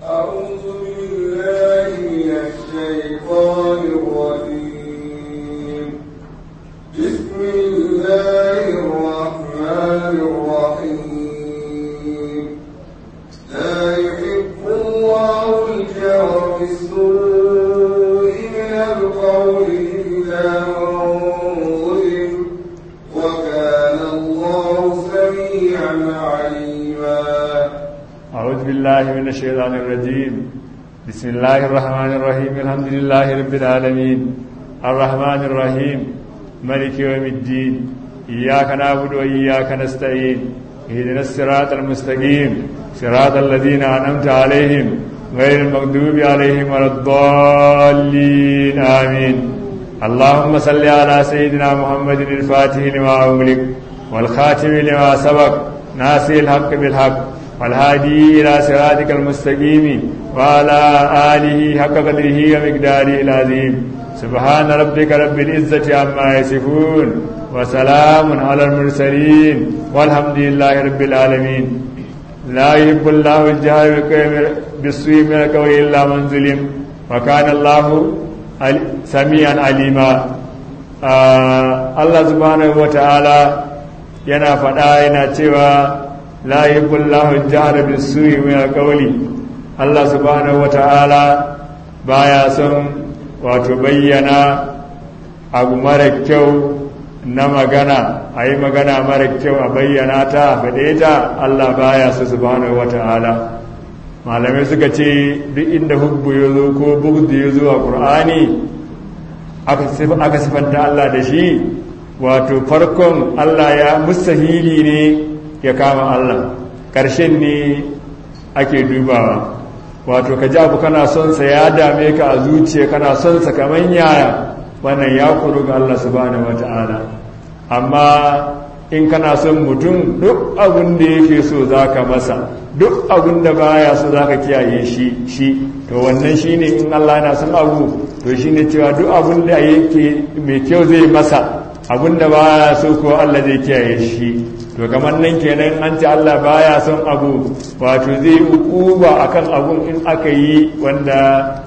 أعوذ بالله من الشيطان الرجيم بسم الله الرحمن الرحيم لا يحب الله الجهر بالسوء من القول إلا من ظلم وكان الله سميعا عليما أعوذ بالله من الشيطان الرجيم بسم الله الرحمن الرحيم الحمد لله رب العالمين الرحمن الرحيم ملك يوم الدين إياك نعبد وإياك نستعين اهدنا الصراط المستقيم صراط الذين أنعمت عليهم غير المغضوب عليهم ولا الضالين آمين اللهم صل على سيدنا محمد الفاتح لما أغلق والخاتم لما سبق ناصر الحق بالحق والهادي إلى صراطك المستقيم وعلى آله حق قدره ومقداره العظيم سبحان ربك رب العزة عما يصفون وسلام على المرسلين والحمد لله رب العالمين لا يحب الله الجهر بالسوء من القول إلا من ظلم وكان الله سميعا عليما Allah subhanahu wa ta'ala yana faɗa yana cewa la yuhibbu jahra bis-su'i min al-qawli Allah subhanahu wata'ala baya son wato bayyana abu mara kyau na magana a yi magana mara kyau a bayyana ta a faɗe ta Allah baya su subhanahu wata'ala malamai suka ce duk inda hubbu ya zo ko bugdu ya zo a ƙur'ani aka sifanta Allah da shi wato farkon Allah ya mustahili ne ya kama Allah ƙarshen ne ake dubawa wato ka abu kana son sa ya dame ka a zuciya kana son sa kaman yaya wannan ya kuru ga Allah subhanahu wata'ala amma in kana son mutum duk abin da yake so zaka masa duk abin da baya so zaka kiyaye shi shi to wannan shine in Allah yana son abu to shine cewa duk abin da yake mai kyau zai masa abin da baya so ko Allah zai kiyaye shi to kamar nan kenan an ce Allah baya son abu wato zai ukuba akan abun in aka yi wanda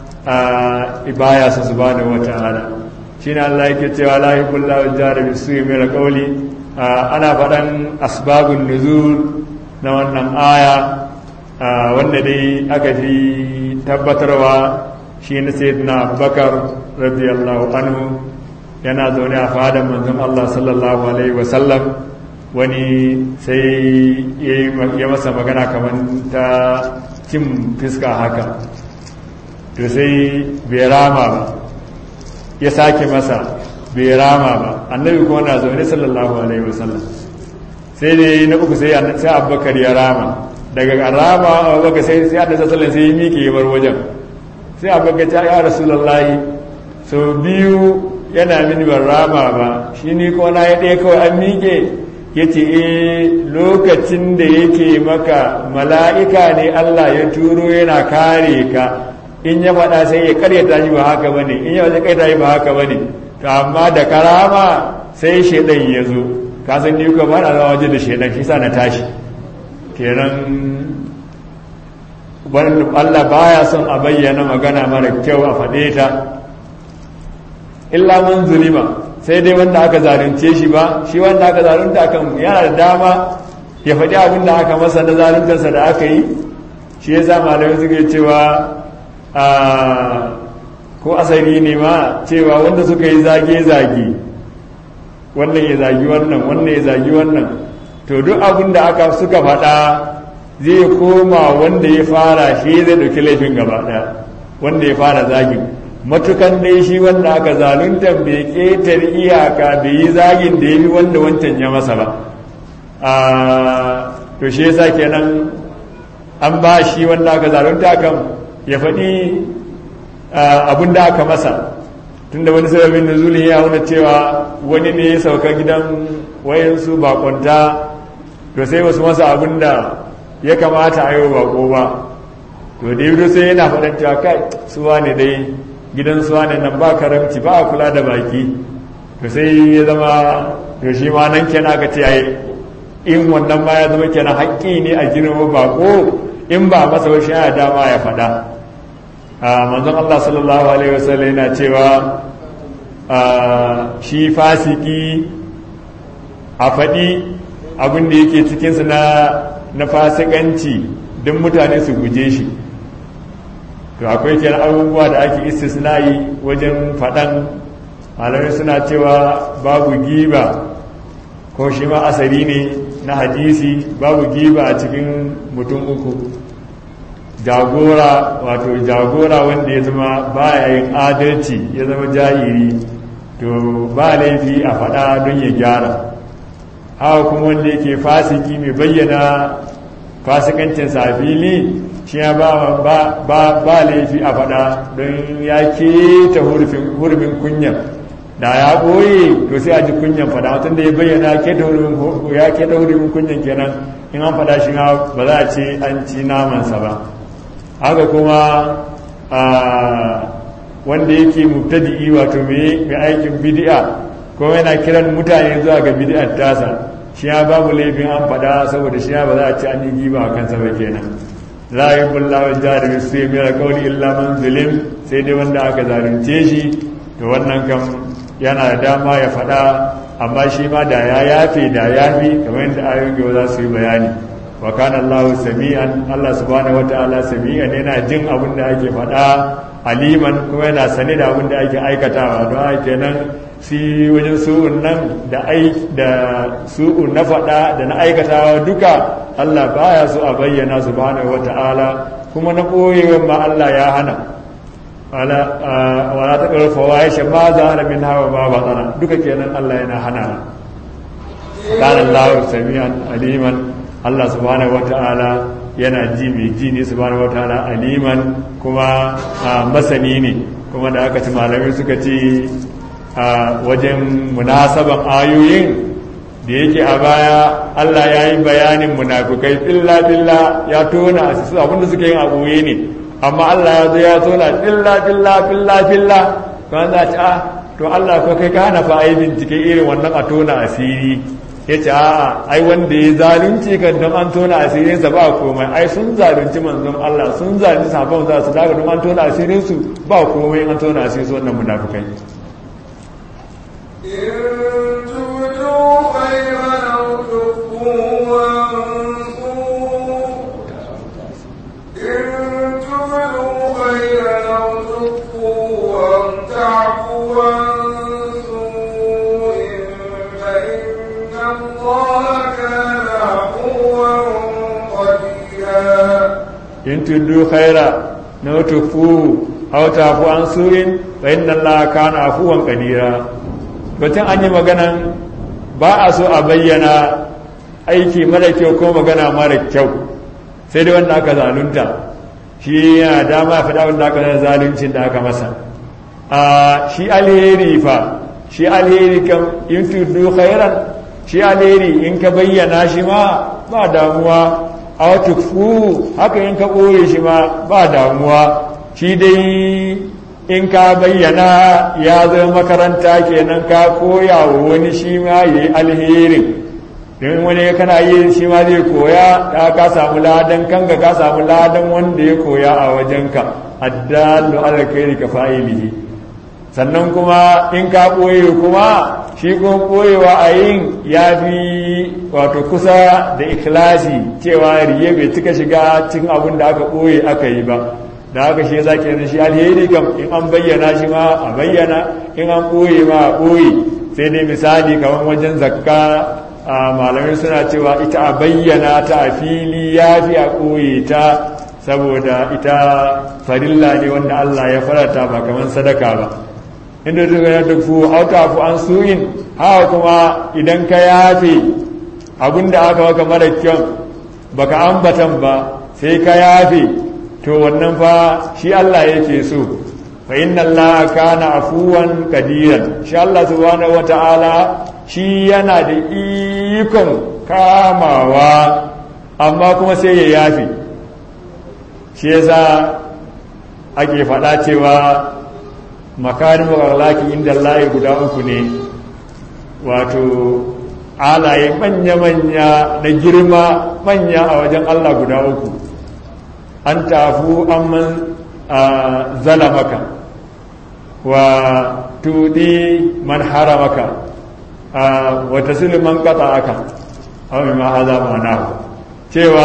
baya so subhanahu wataala shine Allah yake cewa la yuhibbu jari bisu'i min qawli ana faɗan asbabun nuzul na wannan aya wanda dai aka fi tabbatarwa shi na sayyidina Abubakar radiyallahu anhu yana zaune a fadan manzon Allah sallallahu alaihi wasallam wani sai ya masa magana kamar ta cin fiska haka to sai bai rama ba ya sake masa bai rama ba annabi kuma na zaune sallallahu alaihi wasallam sai dai na uku sai sai abubakar ya rama daga rama abubakar sai sai annabi sallallahu sai ya miƙe ya bar wajen sai abubakar ta ya rasulullahi sau biyu yana mini ban rama ba shi ni ko na ya ɗaya kawai an miƙe ya ce e lokacin da yake maka mala'ika ne Allah ya turo yana kare ka in ya faɗa sai ya karyata shi ba haka ba ne in ya wajen karyata shi ba haka ba ne to amma da karama sai shaidan ya zo kasan ni kuma ba na zama waje da shaidan shi sa na tashi kenan Allah baya son a bayyana magana mara kyau a faɗe ta illa man zulima sai dai wanda aka zalunce shi ba shi wanda aka zalunta kan yana da dama ya faɗi abin da aka masa na zaluntarsa da aka yi shi ya sa malamai suke cewa ko asali ne ma cewa wanda suka yi zage-zage wannan ya zagi wannan wannan ya zagi wannan to duk abin da aka suka faɗa zai koma wanda ya fara shi zai ɗauki laifin gaba ɗaya wanda ya fara zagin matukan dai shi wanda aka zalunta bai ƙetar iyaka bai yi zagin da ya fi wanda wancan ya masa ba to shi yasa kenan an ba shi wanda aka zalunta kan ya faɗi abin da aka masa tunda wani sababin da zuli ya wuna cewa wani ne ya sauka gidan wayansu bakonta to sai wasu masa abin da ya kamata a yi wa bako ba to da yi sai yana faɗin cewa kai suwa ne dai gidan suwa ne nan ba karamci ba a kula da baki to sai ya zama to shi ma nan kenan aka ce ai in wannan ma ya zama kenan haƙƙi ne a girma bako in ba masa wasu yana dama ya faɗa manzon Allah sallallahu alaihi wasallam yana cewa shi fasiki a faɗi abin da yake cikinsu na fasikanci don mutane su guje shi to akwai kenan abubuwa da ake istisna'i wajen faɗan malamai suna cewa babu giba ko shi ma asari ne na hadisi babu giba a cikin mutum uku jagora wato jagora wanda ya zama baya yin adalci ya zama jahiri to ba laifi a faɗa don ya gyara haka kuma wanda yake fasiki mai bayyana fasikancin safili shi ya ba, ba, laifi a faɗa don ya keta hurumin kunyan da ya ɓoye to sai a ji kunyan faɗa mutum da ya bayyana ya keta hurumin kunyan kenan in an faɗa shi ba za a ce an ci namansa ba haka kuma wanda yake mubtadi'i wato mai aikin bid'a ko yana kiran mutane zuwa ga bid'ar tasa shi ya babu laifin an fada saboda shi ya ba za a ci an yi giba a kansa ba kenan la yubillahu jahar bi su'i min alqawli illa man zulim sai dai wanda aka zalunce shi to wannan kam yana da dama ya fada amma shi ma da ya yafe da yafi kamar yadda ayoyin gaba za su yi bayani wa kana Allah sami'an Allah subhanahu wataala sami'an yana jin abin da ake faɗa aliman kuma yana sane da abin da ake aikatawa don haka kenan si wajen su'un nan da da su'un na faɗa da na aikatawa duka Allah baya so a bayyana subhanahu wataala kuma na ɓoyewan ma Allah ya hana wala ta ƙarfa wa ya ma za a min hawa ba ba duka kenan Allah yana hana kana Allah sami'an aliman Allah subhanahu wata'ala yana ji mai ji ne subhanahu wata'ala aliman kuma masani ne kuma da aka ci malamai suka ce a wajen munasaban ayoyin da yake a baya Allah ya yi bayanin munafukai filla filla ya tona a su abinda suka yin abuye ne amma Allah ya zo ya tona filla filla filla filla kuma za ta to Allah ko kai ka hana fa ai bincike irin wannan a tona asiri ya ce a'a ai wanda ya zalunci kan don an tona asirinsa ba komai ai sun zalunci manzon Allah sun zalunci sabon za su daga don an tona asirinsu ba komai an tona asirinsu wannan munafukai in tuddu khaira na tufu aw tafu an surin fa inna allaha kana afuwan qadira batun an yi maganan ba a so a bayyana aiki mara kyau ko magana mara kyau sai dai wanda aka zalunta shi yana dama faɗa wanda aka zaluncin da aka masa a shi alheri fa shi alheri kam in tuddu khairan shi alheri in ka bayyana shi ma ba damuwa a tukfu haka in ka ɓoye shi ma ba damuwa shi dai in ka bayyana ya zama makaranta kenan ka koya wa wani shi ma ya yi alherin don wani kana yi shi ma zai koya ya ka samu ladan kanka ka samu ladan wanda ya koya a wajenka addalu alkhairi ka fa'ilihi sannan kuma in ka ɓoye kuma shi kuma ɓoyewa a yin ya fi wato kusa da ikilasi cewa riye bai cika shiga cikin abin da aka ɓoye aka yi ba da haka shi za ke shi alheri kam in an bayyana shi ma a bayyana in an ɓoye ma a ɓoye sai dai misali kamar wajen zakka a malamai suna cewa ita a bayyana ta a fili ya fi a ɓoye ta saboda ita farilla ne wanda Allah ya farata ba kamar sadaka ba inda duk ya dufu auta fu an suyin haka kuma idan ka yafe abinda aka maka mara kyau baka ambatan ba sai ka yafe to wannan fa shi Allah yake so fa inna Allah kana afuwan kadiran shi Allah subhanahu wata'ala shi yana da ikon kamawa amma kuma sai ya yafe shi yasa ake faɗa cewa makarin makarlaki inda layi guda uku ne wato alaye manya-manya na girma manya a wajen Allah guda uku an tafu amman zalamaka wa tudi man haramaka wa tasilu man qata'aka aw ma hadha ma'ana cewa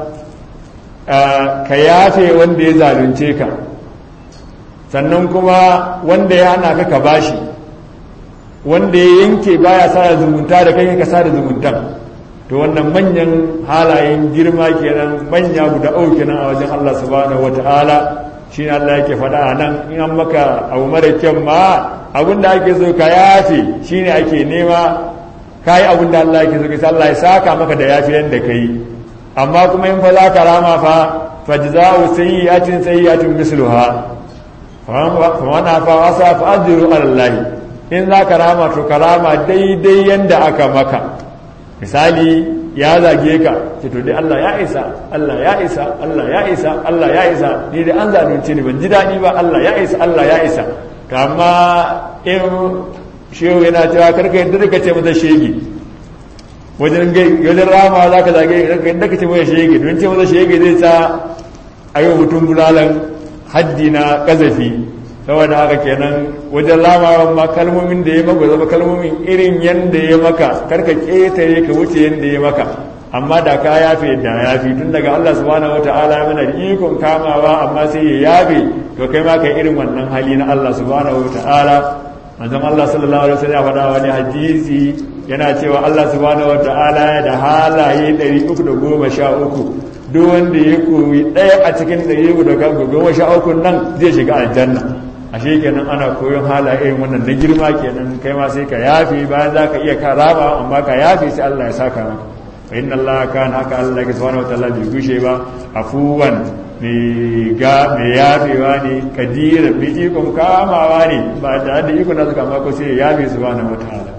ka yafe wanda ya zalunce ka sannan kuma wanda ya hana ka ka bashi wanda ya yanke baya sada zumunta da kai ka sada zumuntan to wannan manyan halayen girma kenan manya guda uku kenan a wajen Allah subhanahu wata'ala shi ne Allah yake faɗa a nan in an maka abu mara kyan ma abin da ake so ka yafe shi ne ake nema ka yi abin da Allah yake so ka Allah ya saka maka da yafi yadda ka yi amma kuma in fa za ka rama fa fajza'u sayyi'atin sayyi'atin misluha fa man afa wasa fa ajru ala Allah in za ka rama to ka rama daidai yanda aka maka misali ya zage ka ce to dai Allah ya isa Allah ya isa Allah ya isa Allah ya isa ni dai an zalunce ni ban ji daɗi ba Allah ya isa Allah ya isa to amma in shehu yana cewa karka yadda ka ce masa shege wajen wajen rama za ka zage yadda ka ce masa shege don ce masa shege zai sa a yi mutum bulalan haddi na kazafi saboda haka kenan wajen lamawan ma kalmomin da ya maka zama kalmomin irin yadda ya maka karka ƙetare ka wuce yadda ya maka amma da ka yafe da yafi tun daga Allah subhanahu wata'ala mana da ikon kamawa amma sai ya yafe to kai ma kai irin wannan hali na Allah subhanahu wata'ala manzon Allah sallallahu alaihi wasallam ya faɗa wani hadisi yana cewa Allah subhanahu wata'ala da halaye 313 duk wanda ya koyi ɗaya a cikin ɗari guda goma sha uku nan zai shiga aljanna ashe kenan ana koyon halaye wannan na girma kenan kai ma sai ka yafi bayan za ka iya karaba amma ka yafi sai Allah ya saka maka fa inna Allah kana haka Allah ya subhanahu wataala bai gushe ba afuwan mai ga mai yafewa ne kadira bi ikon kamawa ne ba da da ikon da suka mako sai ya yafe subhanahu wataala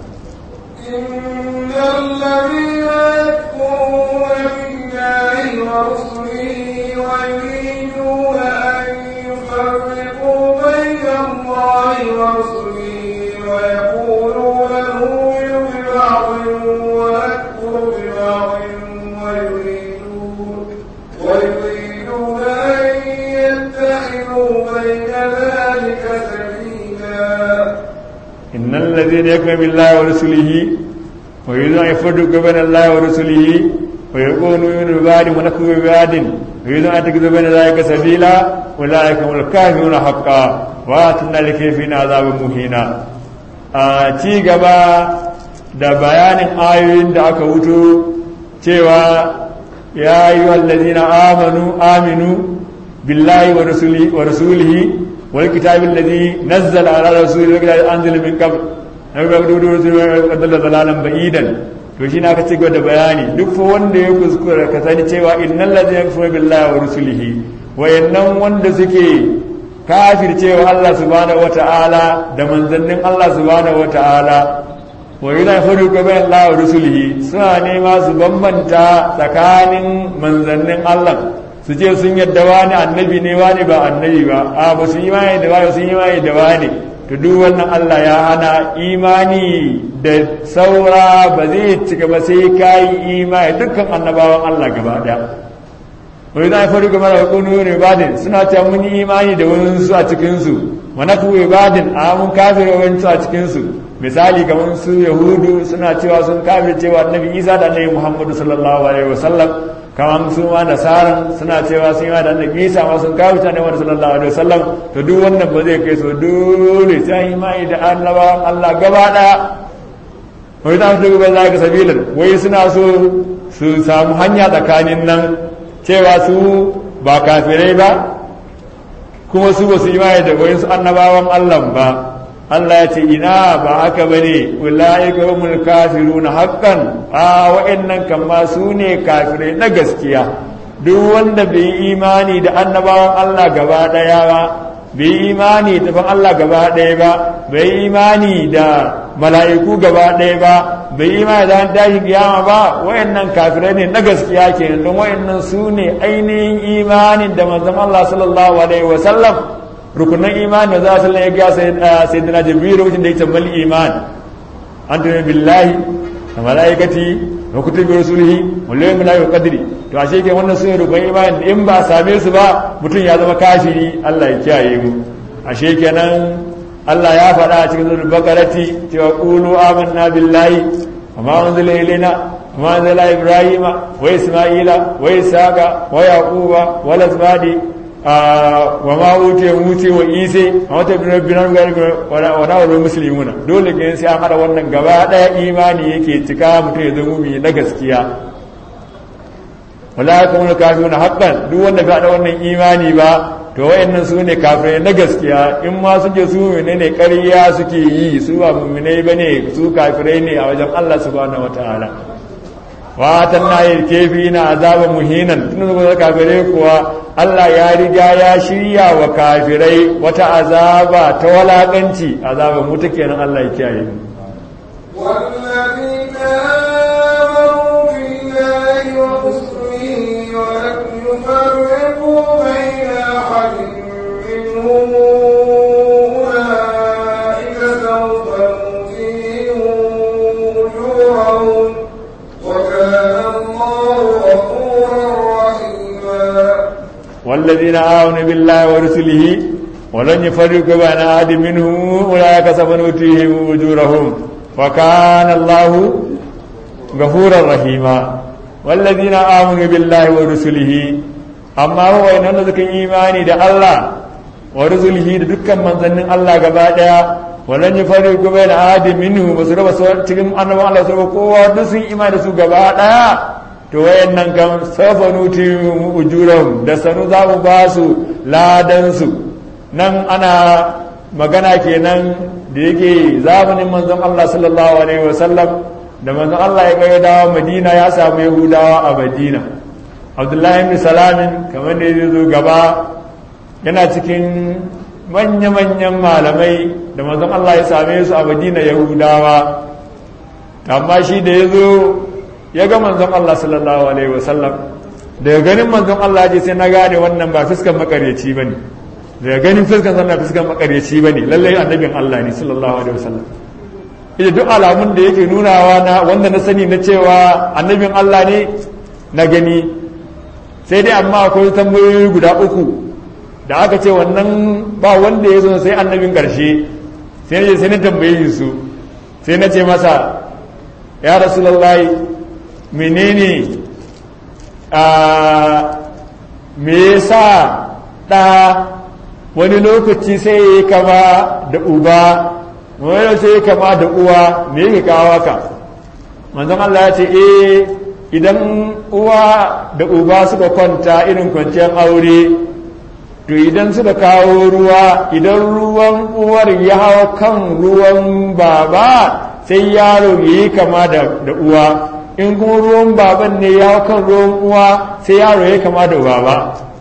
innal ladina yakfuruna billahi wa rusulihi wa yuriduna an yufarriqu bayna Allahi wa rusulihi wa yaquluna nu'minu bi ba'dhin wa nakfuru bi ba'dhin wa yuridun wa yuriduna an yattakhidhu bayna dhalika sabila إن الذين يكفرون بالله ورسله ويريدون أن يفرقوا بين الله ورسله ويقولون يؤمنون ببعض ونكفر ببعض ويريدون أن يتخذوا بين ذلك سبيلا أولئك هم الكافرون حقا وآتنا لكيفين عذاب مهينا ci gaba da bayanin ayoyin da aka wuto cewa ya yi wallazina amanu aminu billahi wa rasulihi والكتاب الذي نزل على رسوله والكتاب أنزل من قبل قبل ضلالا بعيدا to shi na ka ci da bayani duk fa wanda ya kuskura ka sani cewa innal ladina yakfuru billahi wa rusulihi wayannan wanda suke kafircewa Allah subhanahu wataala da manzannin Allah subhanahu wataala wa yana faru bayan Allah wa rusulihi suna nema su bambanta tsakanin manzannin Allah su ce sun yadda wani annabi ne wani ba annabi ba a ba su imani da wani sun imani da wani to duk wannan Allah ya hana imani da saura ba zai cika ba sai ka yi imani dukkan annabawan Allah gaba daya wani za a faru game da kunu ibadin suna ta mun yi imani da wani su a cikinsu mana ku ibadin a mun kafir wani su a cikinsu misali kamar su yahudu suna cewa sun kafir cewa annabi isa da annabi muhammadu sallallahu alaihi wasallam kamar su ma nasaran suna cewa sun yi da annabi isa ma sun kawo ta ne wani sallallahu alaihi wasallam to duk wannan ba zai kai so dole sai yi mai da annabawan Allah gaba daya wai za su duba za ka sabilan wai suna so su samu hanya tsakanin nan cewa su ba kafirai ba kuma su ba su yi mai da wayansu annabawan Allah ba Allah ya ce ina ba haka ba ne ula'ika humul kafiruna haqqan a wa'annan kan ma su ne kafirai na gaskiya duk wanda bai yi imani da annabawan Allah gaba daya ba bai yi imani da ban Allah gaba daya ba bai yi imani da mala'iku gaba daya ba bai yi imani da tashin kiyama ba wa'annan kafirai ne na gaskiya kenan don wa'annan su ne ainihin imanin da manzon Allah sallallahu alaihi wa sallam rukunan imani za su ya ga sayyidina jibril lokacin da ya tambayi iman an tumi billahi da malaikati wa kutubi rusulihi wal yawmil akhir qadri to ashe ke wannan sune rukun imani in ba same su ba mutum ya zama kafiri Allah ya kiyaye mu ashe kenan Allah ya faɗa a cikin suratul baqarati cewa qulu amanna billahi wa ma unzila ilaina wa ma unzila ibrahima wa isma'ila wa isaqa wa yaquba wa lasbadi wa ma wuce wuce wa ise a wata binar wa na musulmuna dole ke sai an hada wannan gaba daya imani yake cika mutum ya zama mai na gaskiya wala kuma na kafin na haƙƙan duk wanda bai hada wannan imani ba to wayannan su ne kafirai na gaskiya in ma suke su mene ne ƙarya suke yi su ba mummunai ba ne su kafirai ne a wajen Allah subhanahu wataala watan na yi kefi na azaban muhinan tun zuwa kafirai kuwa Allah ya riga ya shirya wa kafirai wata azaba ta walakanci azaban mu take nan Allah ya kiyaye mu والذين آمنوا بالله ورسله ولم يفرقوا بين أحد منهم أولئك سوف نؤتيهم أجورهم وكان الله غفورا رحيما والذين آمنوا بالله ورسله ولن يفرقوا بين أحد منهم أولئك سوف نؤتيهم أجورهم وكان الله غفورا رحيما والذين آمنوا بالله ورسله أما هو إن ذلك إيماني ده الله ورسله ده دكا من ظن الله قبادا ولن يفرقوا بين أحد منهم بسرعة بسرعة تكلم أنه الله سبحانه قوة دسي إيمان دسو قبادا to wayannan kan safa nuti ujuran da sanu za mu ba su ladansu nan ana magana kenan da yake zamanin manzon Allah sallallahu alaihi wasallam da manzon Allah ya kai dawo Madina ya samu Yahudawa a Madina Abdullahi ibn Salamin kamar da ya zo gaba yana cikin manya-manyan malamai da manzon Allah ya same su a Madina Yahudawa amma shi da ya zo ya ga manzon Allah sallallahu alaihi wasallam daga ganin manzon Allah je sai na gane wannan ba fuskan makaryaci bane daga ganin fuskan sannan fuskan makaryaci bane lallai annabin Allah ne sallallahu alaihi wasallam ita duk alamun da yake nunawa na wanda na sani na cewa annabin Allah ne na gani sai dai amma akwai tambayoyi guda uku da aka ce wannan ba wanda ya zo sai annabin karshe sai na sai na tambaye su sai na ce masa ya rasulullahi menene a me yasa ɗa wani lokaci sai ya yi kama da uba wani lokaci ya kama da uwa me yake kawo ka manzon Allah ya ce eh idan uwa da uba suka kwanta irin kwanciyar aure to idan suka kawo ruwa idan ruwan uwar ya hawa kan ruwan baba sai yaro ya yi kama da uwa in kuma ruwan baban ne ya kan ruwan uwa sai yaro ya kama da baba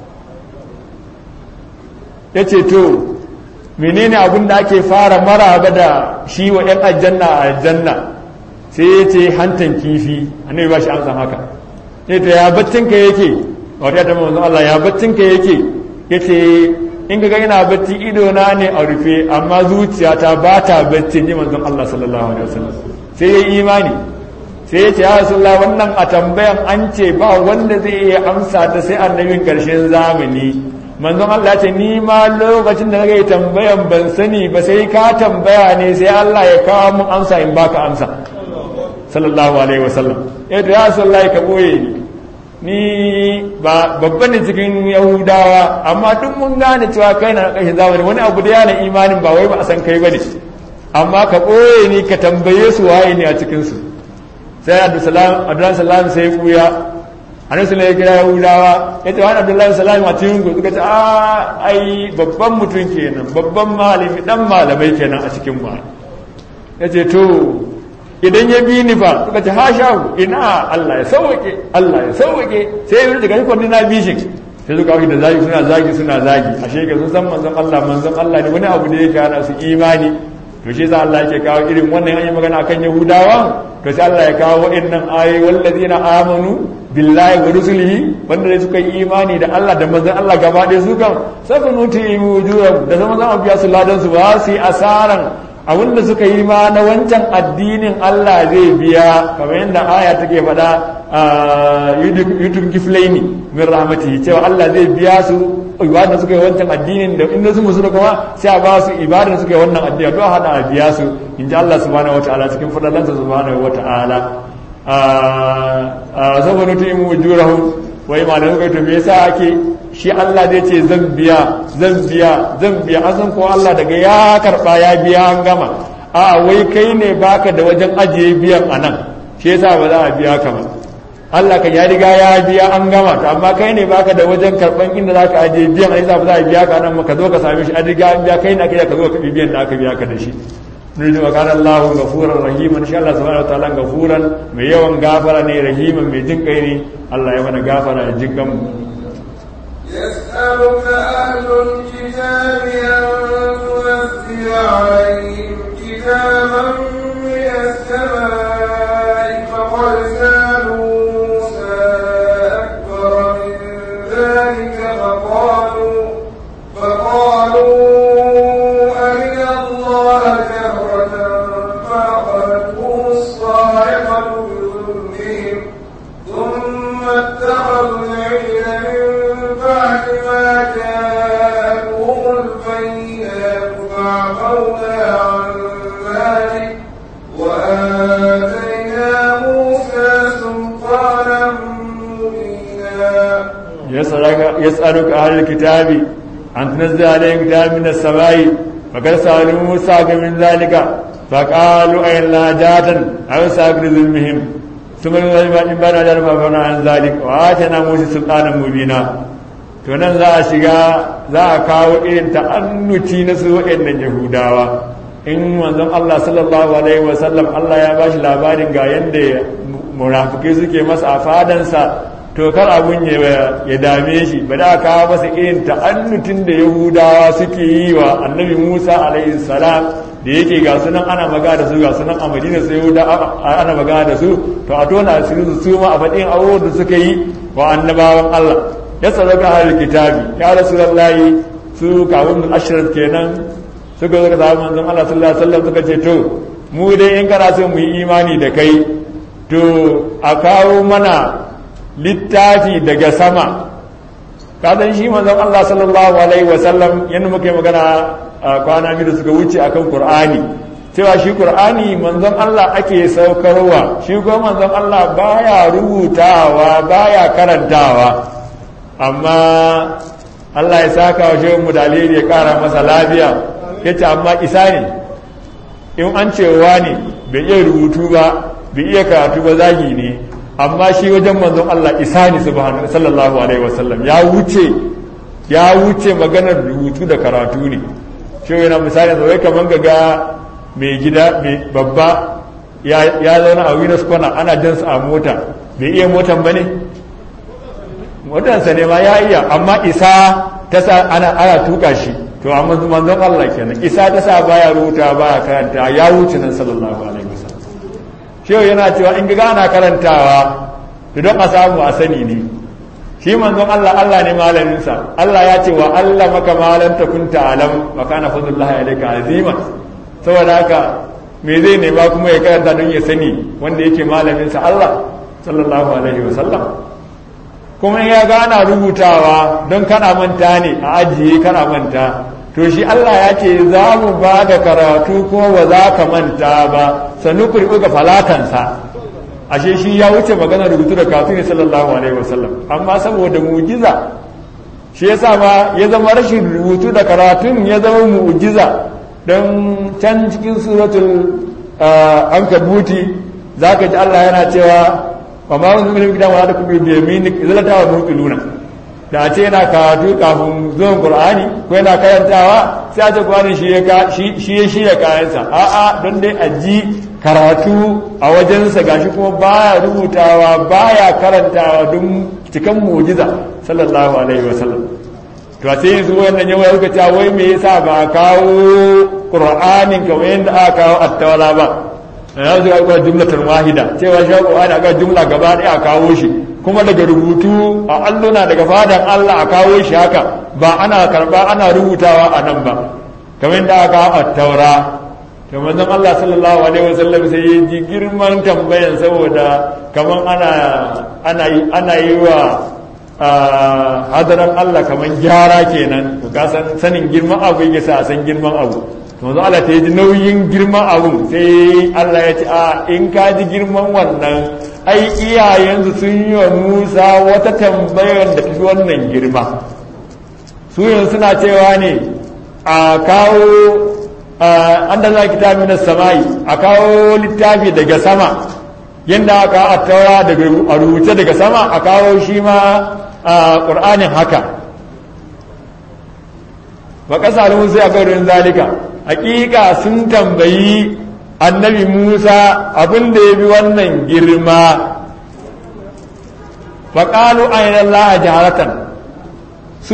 ya ce to menene abin da ake fara maraba da shi wa 'yan aljanna a aljanna sai ya ce hantan kifi annabi ba shi amsa haka ya ce ya battinka yake wata ta manzon Allah ya battinka yake ya ce in ga yana bacci ido na ne a rufe amma zuciyata ba ta bacci ji manzon Allah sallallahu alaihi wasallam sai ya yi imani sai ya ce ya rasulullah wannan a tambayan an ce ba wanda zai iya amsa ta sai annabin karshen zamani manzon Allah ce ni ma lokacin da nake tambayan ban sani ba sai ka tambaya ne sai Allah ya kawo mun amsa in baka amsa sallallahu alaihi wasallam ya ce ya rasulullah ka boye ni ni ba babban ne cikin yahudawa amma duk mun gane cewa kai na kashin zamani wani abu da yana imanin ba wai ba a san kai bane amma ka boye ni ka tambaye su waye ne a cikin su sai abdullahi salam sai ya kuya annabi sallallahu ya kira yahudawa ya ce wani abdullahi salam a cikin ku suka ce a ai babban mutum kenan babban malami dan malamai kenan a cikin mu ya ce to idan ya bi ni fa suka ce hasha ina Allah ya sauke Allah ya sauke sai ya daga ikon na bishin sai suka wuce da zagi suna zagi suna zagi ashe ga sun san manzon Allah manzon Allah ne wani abu da yake hana su imani to shi yasa Allah yake kawo irin wannan an yi magana akan Yahudawa to sai Allah ya kawo waɗannan ayoyi wallazina amanu billahi wa rusulihi wanda dai suka yi imani da Allah da manzon Allah gaba ɗaya su kan safa nuti wujuhum da zama za mu biya su ladan su ba su yi asaran abinda suka yi ma na wancan addinin Allah zai biya kamar yadda aya take faɗa yutun kiflaini min rahmatihi cewa Allah zai biya su ibadar suka yi wancan addinin da inda su musu kuma sai a ba su ibadar suka yi wannan addini to hada a biya su in ji Allah subhanahu wataala cikin fadalansa subhanahu wataala saboda tu imu wujurahum wai malamai kai to me yasa ake shi Allah zai ce zan biya zan biya zan biya an san ko Allah daga ya karba ya biya an gama a wai kai ne baka da wajen ajiye biyan anan shi yasa ba za a biya ka ba Allah kan ya riga ya biya an gama to amma kai ne baka da wajen karban inda zaka ajiye biyan ai ba za a biya ka nan ka zo ka same shi an riga an biya kai ne aka ka zo ka biyan da aka biya ka da shi nuridu wa kana Allahu ghafuran rahiman insha Allah subhanahu wa ta'ala ghafuran mai yawan gafara ne rahiman mai jin kai ne Allah ya mana gafara ya jin kanmu يسألك أهل الكتاب أن تنزل عليهم كتابا من السماء فقد سألوا موسى أكبر من ذلك فقالوا فقالوا أرنا الله جهرة فأخذتهم الصاعقة بظلمهم ثم اتخذوا العجل من بعد ما جاءتهم البينات فعفونا عن ذلك وآتينا موسى سلطانا مبينا يسألك, يسألك أهل الكتاب أن تنزل عليهم كتاب من السماء فقد سألوا موسى من ذلك فقالوا أين لا جاتا أو ساكر ظلمهم ثم من بعد ذلك فعفونا عن ذلك وآتينا موسى سلطانا مبينا to nan za a shiga za a kawo irin ta'annuci na su waɗannan yahudawa in manzon Allah sallallahu alaihi wasallam Allah ya bashi labarin ga yadda munafukai suke masa a fadansa to kar abun ya dame shi ba da kawo masa irin ta'annutin da yahudawa suke yi wa annabi musa alaihi salam da yake ga sunan ana magana da su ga sunan a madina su yahuda ana magana da su to a tona asirin su ma a faɗin abubuwan da suka yi wa annabawan allah ya sadaka ahlul kitabi ya rasulullahi su kawun ashirin kenan suka zo da manzon Allah sallallahu alaihi wasallam suka ce to mu dai in kana so mu yi imani da kai to a kawo mana littafi daga sama kasan shi manzon Allah sallallahu alaihi wasallam yadda muka yi magana a kwana biyu da suka wuce akan Qur'ani cewa shi Qur'ani manzon Allah ake saukarwa shi kuma manzon Allah baya rubutawa baya karantawa amma Allah ya saka wa shehu mu dalili ya kara masa lafiya yace amma isa ne in an cewa ne bai iya rubutu ba bai iya karatu ba zagi ne amma shi wajen manzon Allah isa ne subhanahu sallallahu alaihi wasallam ya wuce ya wuce maganar rubutu da karatu ne shi yana misali da wai kaman ga mai gida mai babba ya zauna a Venus kwana ana jan su a mota bai iya motan bane motansa ne ma ya iya amma isa ta sa ana ana tuka shi to amma manzon Allah kenan isa ta sa baya rubuta baya karanta ya wuce nan sallallahu alaihi wasallam shehu yana cewa in ga ana karantawa to don a samu a sani ne shi manzon Allah Allah ne malaminsa Allah ya ce wa Allah maka malam ta kunta alam wa kana fadlullahi alayka azima saboda haka me zai nema kuma ya karanta don ya sani wanda yake malaminsa Allah sallallahu alaihi wasallam kuma ya gana rubutawa don kana manta ne a ajiye kana manta to shi Allah ya ce za mu ba da karatu ko ba za ka manta ba sannu kurɓi ga falatansa ashe shi ya wuce magana rubutu da karatu ne sallallahu alaihi wasallam amma saboda mujiza shi yasa ma ya zama rashin rubutu da karatun ya zama mujiza don can cikin suratul ankabuti zaka ji Allah yana cewa wa ma wani mulkin gidan wa da kuma da yaminik zalata wa muqiluna da ce yana karatu kafin zuwan qur'ani ko yana karantawa sai a ce qur'ani shi ya shi ya shirya kayansa a'a don dai a ji karatu a wajensa gashi kuma baya rubutawa baya karantawa don cikan mu'jiza sallallahu alaihi wa sallam to sai yanzu wannan yawa suka ce wai me yasa ba kawo qur'anin kamar yadda aka kawo at-tawala ba ya zuwa ga jumlatar wahida cewa shi Qur'ani aka jumla gaba ɗaya a kawo shi kuma daga rubutu a alluna daga fadan Allah a kawo shi haka ba ana karba ana rubutawa a nan ba kamar da aka a taura to manzon Allah sallallahu alaihi wasallam sai ya ji girman tambayan saboda kaman ana ana ana yi wa hadaran Allah kaman gyara kenan to ka san sanin girman abu yake sa a san girman abu to manzon Allah ta ji nauyin girman abu sai Allah ya ce a in ka ji girman wannan ai iyayensu sun yi wa Musa wata tambayar da tafi wannan girma su yanzu suna cewa ne a kawo an da za kitabi na samai a kawo littafi daga sama yadda aka a taura a rubuce daga sama a kawo shi ma a ƙur'anin haka ba ƙasa da musa a gaurin zalika hakika sun tambayi annabi musa abin da ya bi wannan girma faƙalu ainihin la'a jaharatan su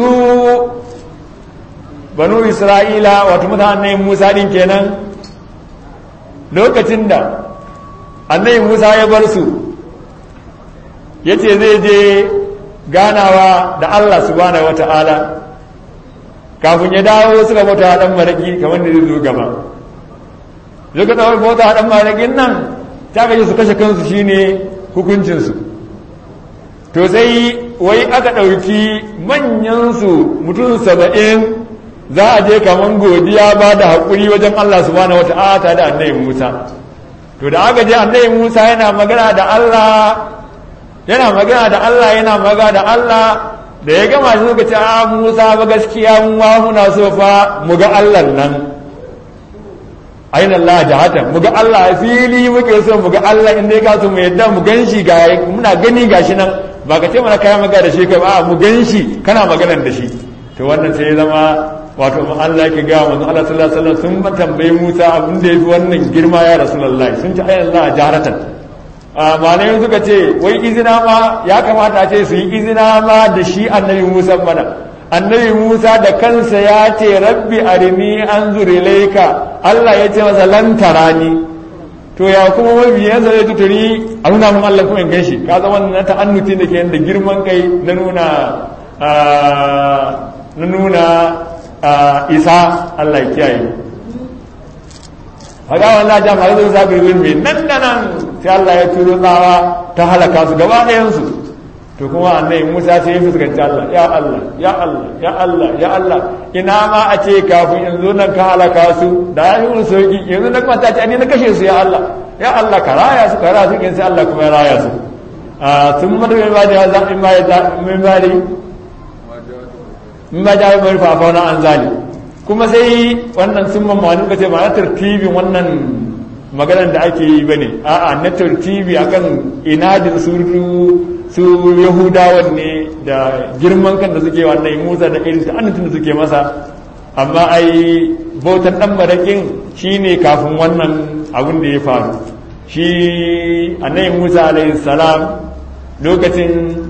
banu isra'ila wato mutanen musa din kenan lokacin da annabi musa ya bar su ya ce zai je ganawa da allah subhanahu wa ta'ala kafin ya dawo suka bauta dan maraki kamar da zai zo gaba suka dawo bauta dan marakin nan ta gaji su kashe kansu shine hukuncinsu to sai wai aka ɗauki manyansu mutum saba'in za a je kaman godiya ba da haƙuri wajen Allah subhanahu wata'ala da annabi Musa to da aka je annabi Musa yana magana da Allah yana magana da Allah yana magana da Allah da ya gama shi suka ce a Musa ba gaskiya mun wa muna so fa mu ga Allah nan ayin Allah jahata mu ga Allah a fili muke so mu ga Allah in dai ka so mu yadda mu ganshi ga muna gani gashi nan ba ka ce mana kayan magana da shi ka ba mu ganshi kana maganar da shi to wannan sai ya zama wato Allah yake ga manzo Allah sallallahu alaihi wasallam sun tambaye Musa abin da yafi wannan girma ya Rasulullahi sun ci ayin Allah jaharatan malai suka ce wai izina ma ya kamata a ce su yi izina ma da shi annabi Musa mana annabi Musa da kansa ya ce rabbi arini anzur ilayka Allah ya ce masa lan tarani to ya kuma mabiyansa zai tuturi a nuna mun Allah kuma in ganshi ka zama na ta'annuti da ke da girman kai na nuna na nuna isa Allah ya kiyaye haka wannan jam har zai zabi ruwan mai nan da nan sai Allah ya turo tsawa ta halaka su gaba ɗayan su to kuma annabi Musa sai ya fuskanci Allah ya Allah ya Allah ya Allah ya Allah ina ma a ce kafin yanzu nan ka halaka su da ya yi sauki yanzu na kwanta ce ni na kashe su ya Allah ya Allah ka raya su ka raya su kin sai Allah kuma ya raya su a sun mata mai bada ya zaɓi ma ya zaɓi mai bada in ba jawo mai fafa na an zali kuma sai wannan sun mamma wani kace ba na tartibin wannan maganar da ake yi bane a'a na tartibi akan inadin su su yahudawan ne da girman kan da suke wannan musa da irin ta'annatin da suke masa amma ai bautan dan marakin shine kafin wannan abin da ya faru shi annabi musa alaihi salam lokacin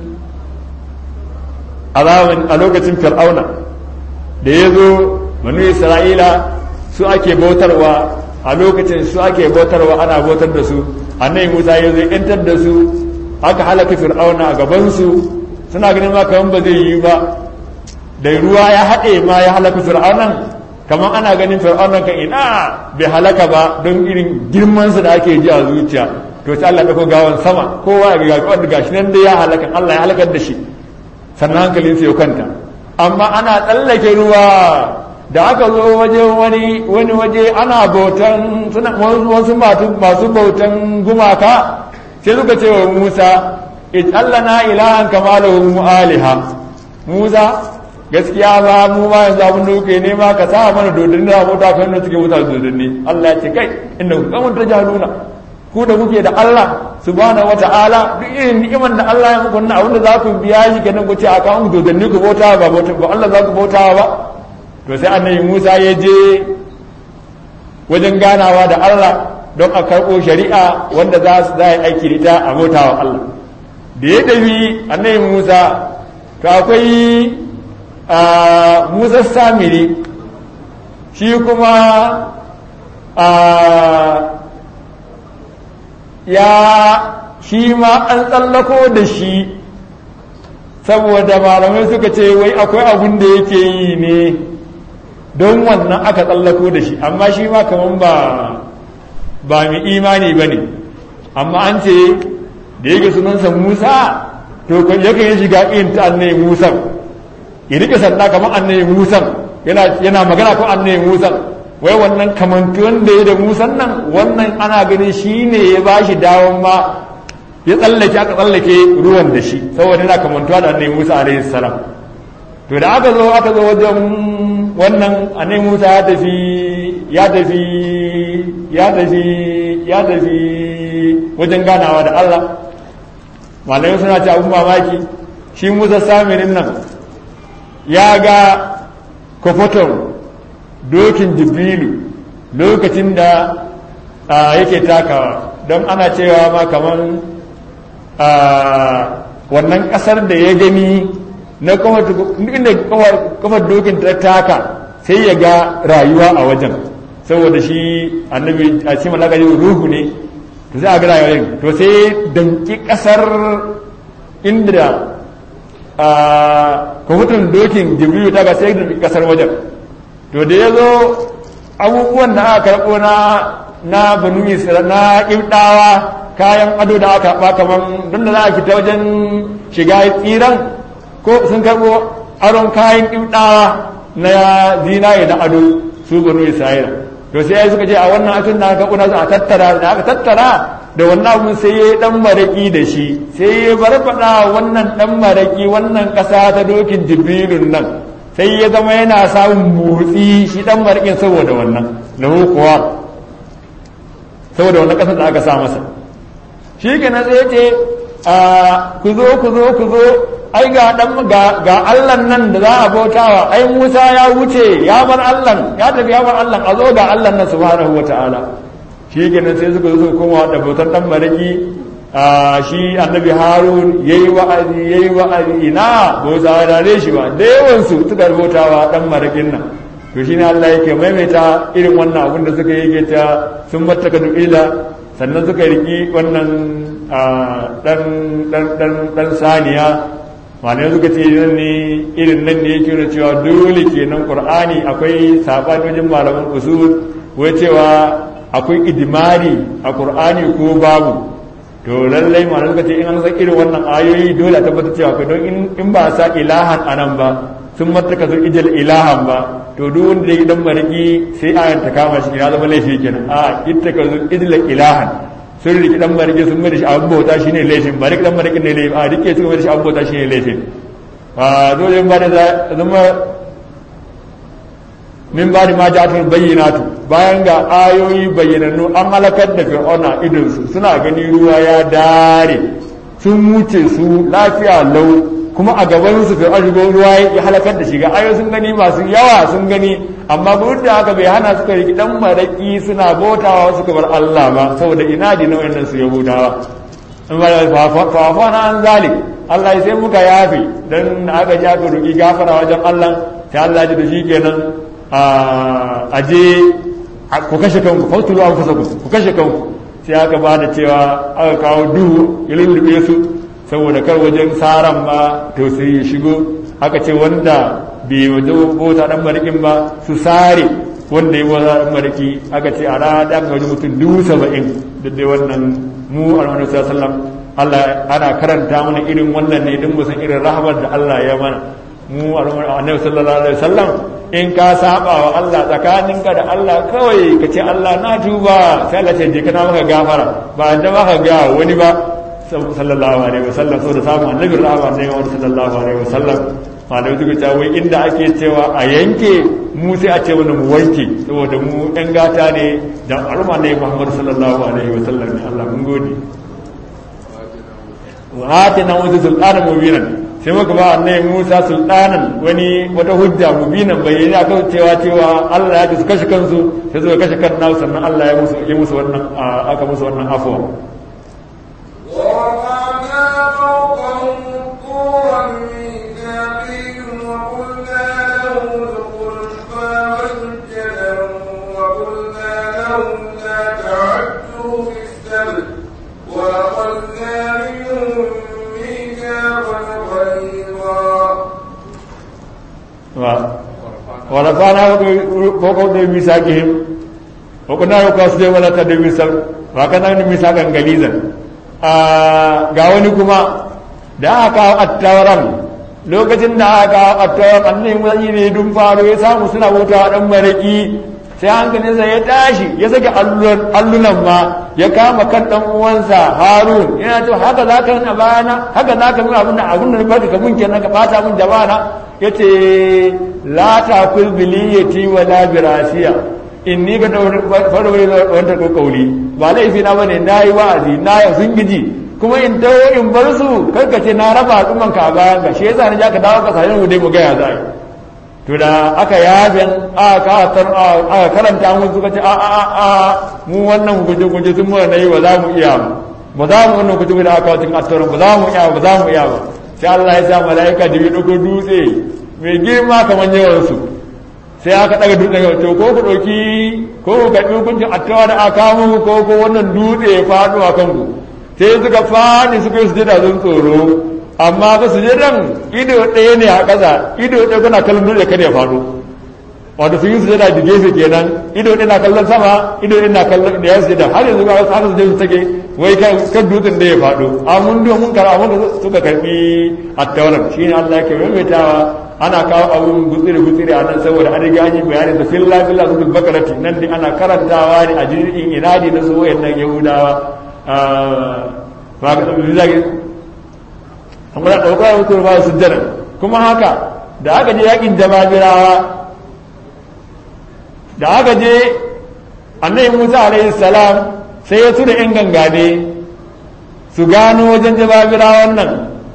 a lokacin fir'auna da ya zo manu isra'ila su ake bautarwa a lokacin su ake bautarwa ana bautar da su annabi musa ya zo yantar da su aka halaka fir'auna a gabansu suna ganin ma kaman ba zai yi ba da ruwa ya haɗe ma ya halaka fir'aunan kamar ana ganin fir'aunan kan ina bai halaka ba don irin girmansa da ake ji a zuciya to sai Allah ya ɗauko gawan sama kowa ya ga wanda gashi nan dai ya halaka Allah ya halakar da shi sannan hankalin sai ya kwanta amma ana tsallake ruwa da aka zo waje wani wani waje ana bautan suna wasu masu bautan gumaka sai suka ce wa Musa ij'alna ilahan kama lahu aliha Musa gaskiya ba mu ma yanzu abin da kuke nema ka sa mana dodanni da mota kan da suke wuta dodanni Allah ya ce kai inda ku kamun ta jaluna ku da kuke da Allah subhanahu wata'ala duk irin ni'imar da Allah ya muku abin da za ku biya shi kenan ku ce a kawo dodanni ku bauta ba ba Allah za ku bauta ba to sai annabi Musa ya je wajen ganawa da Allah don a karɓo shari'a wanda za su za aiki da ita a bautawa Allah da ya tafi annabi Musa to akwai Musa Samiri shi kuma ya shi ma an tsallako da shi saboda malamai suka ce wai akwai abin da yake yi ne don wannan aka tsallako da shi amma shi ma kaman ba ba mai imani ba ne amma an ce da yake sunansa musa to kan yakan yi shiga irin ta annabi musa ya rike sanda kamar annabi musa yana yana magana ko annabi musa wai wannan kamantuwan da ya da musan nan wannan ana ganin shi ne ya ba shi dawon ma ya tsallake aka tsallake ruwan da shi saboda yana kamantuwa da annabi musa alaihi salam to da aka zo aka zo wajen wannan annabi musa ya tafi ya tafi ya tafi ya tafi wajen ganawa da allah malamai suna ce abin mamaki shi musa samirin nan ya ga kofoton dokin jibrilu lokacin da yake takawa don ana cewa ma kamar wannan kasar da ya gani na inda kafar dokin ta taka sai ya ga rayuwa a wajen saboda shi annabi a cikin malaka ruhu ne to sai a ga rayuwa to sai danki kasar inda kwamfutan dokin jibrilu ta ga sai danki kasar wajen to da ya zo abubuwan da aka karɓo na na banu isra na ƙibɗawa kayan ado da aka ba kaman don da za a fita wajen shiga tsiran ko sun karɓo aron kayan ƙibɗawa na zinaye na ado su banu isra'ila to sai suka ce a wannan asin da aka kuna a tattara da aka tattara da wannan abun sai ya dan maraki da shi sai ya barbaɗa wannan dan maraki wannan ƙasa ta dokin jibrilun nan sai ya zama yana samun motsi shi dan marƙin saboda wannan lahu kuwa saboda wannan ƙasar da aka sa masa shi ke na tsaye ce ku zo ku zo ku zo ai ga dan ga ga Allah nan da za a bautawa ai Musa ya wuce ya bar Allah ya tafi ya bar Allah a zo ga Allah nan subhanahu wataala shi ke nan sai suka zo suka koma da bautar dan marƙi shi annabi harun ya yi wa'azi ya yi wa'azi ina ba su dare shi ba da yawansu suka rubutawa dan marakin nan to shine Allah yake maimaita irin wannan abin da suka yi ta sun mattaka ila sannan suka riki wannan dan dan dan dan saniya malamai suka ce nan ne irin nan ne yake nuna cewa dole kenan qur'ani akwai sabani wajen malaman usul wai cewa akwai idimari a qur'ani ko babu to lallai malamai suka ce in an san irin wannan ayoyi dole a tabbatar cewa kai don in ba sa ilahan anan ba sun mataka sun ijal ilahan ba to duk wanda ya dan mariki sai ayan ta kama shi ya zama laifi kenan a ittaka sun ijal ilahan sun riki dan mariki sun mai da shi abin bauta shine laifin ba riki dan mariki ne laifin a rike sun mai da shi abin bauta shine laifin a dole ba da zama min ba da ma ja'atul bayyinatu bayan ga ayoyi bayyanannu an halakar da fir'auna idon su suna gani ruwa ya dare sun wuce su lafiya lau kuma a gaban su fir'auna shigo ruwa ya halakar da shi ga ayoyi sun gani masu yawa sun gani amma duk da haka bai hana suka riki dan maraki suna bautawa suka bar Allah ba saboda ina di nau'in nan su yahudawa in ba fa fa na an zalik Allah sai muka yafi dan aka ji aka roki gafara wajen Allah sai Allah ji da shi kenan a je ku kashe kanku fautulu an kusa ku kashe kanku sai aka ba da cewa aka kawo duhu ya lullube su saboda kar wajen saran ma to sai ya shigo aka ce wanda bai waje bota dan marikin ba su sare wanda ya bota dan mariki aka ce a rana da aka wajen mutum dubu saba'in da dai wannan mu alhamdu sallam Allah ana karanta mana irin wannan ne don mu san irin rahamar da Allah ya mana mu annabi sallallahu alaihi wasallam in ka saba wa Allah tsakaninka da Allah kawai ka ce Allah na tuba sai Allah ce je kana maka gafara ba da maka ga wani ba sallallahu alaihi wasallam so da samu annabi rahama ne wa sallallahu alaihi wasallam malamai suka ce wai inda ake cewa a yanke mu sai a ce wani mu wanke saboda mu ɗan gata ne da al'umma ne Muhammad sallallahu alaihi wasallam ne Allah mun gode wa atina musa sultanan mubinan sai muka ba annabi Musa sultanan wani wata hujja mubinan bayyana akan cewa cewa Allah ya su kashe kansu sai suka kashe kan nasu sannan Allah ya musu ya musu wannan aka musu wannan afwa ورفعنا rafana ko ko da misaqihim wa kunna yuqasidu wala tadu misaq wa kana ni misaqan galizan ga wani kuma da aka kawo attawaran lokacin da aka kawo attawaran annabi musa ne dun faro ya samu suna wuta dan maraki sai hankalinsa ya tashi ya sake allunan ma ya kama kan dan uwansa harun yana cewa haka za ka nuna bayana haka za ka nuna abin da abin da barka ka mun kenan ka bata mun jama'a ya ce la ta kul biliyati wa la birasiya inni ga da farwari wanda ko kauli ba laifi na bane nayi wa'azi na ya sun giji kuma in tawo in bar su karka ce na raba al'umman ka bayan ga shi yasa ni ja ka dawo ka sai mu dai mu ga ya zai to da aka yaben aka aka karanta mun suka ce a a a mu wannan guje guje sun mu nayi ba za mu iya ba za mu wannan guje guje aka wacin attaran ba za mu iya ba za mu iya ba sai Allah ya sa malaika da bi dogo dutse mai girma kamar yawan su sai aka daga dutsen yau to ko ku dauki ko ku ga hukuncin attawa da aka mu ko ko wannan dutse ya faɗo a kanku sai suka fadi suka yi sujada don tsoro amma ba su jiran ido ɗaya ne a ƙasa ido ɗaya kuna kallon dole kada ya faɗo wato sun yi su jada da gefe kenan ido ɗaya na kallon sama ido ɗaya na kallon da ya su jada har yanzu ga wasu haka su je su take wai kan dutsen da ya faɗo amma mun mun kara mun suka karɓi attauran shine Allah yake maimaitawa ana kawo abun gutsire gutsire a nan saboda an riga an yi bayani da filla filla su bakarati nan dai ana karantawa ne a jirgin inadi na su wayannan yahudawa ba ga amma da ɗaukar mutum ba su jira kuma haka da aka je yakin jababirawa da aka je annabi musa alaihi salam sai ya tura yan gangane su gano wajen jababirawan nan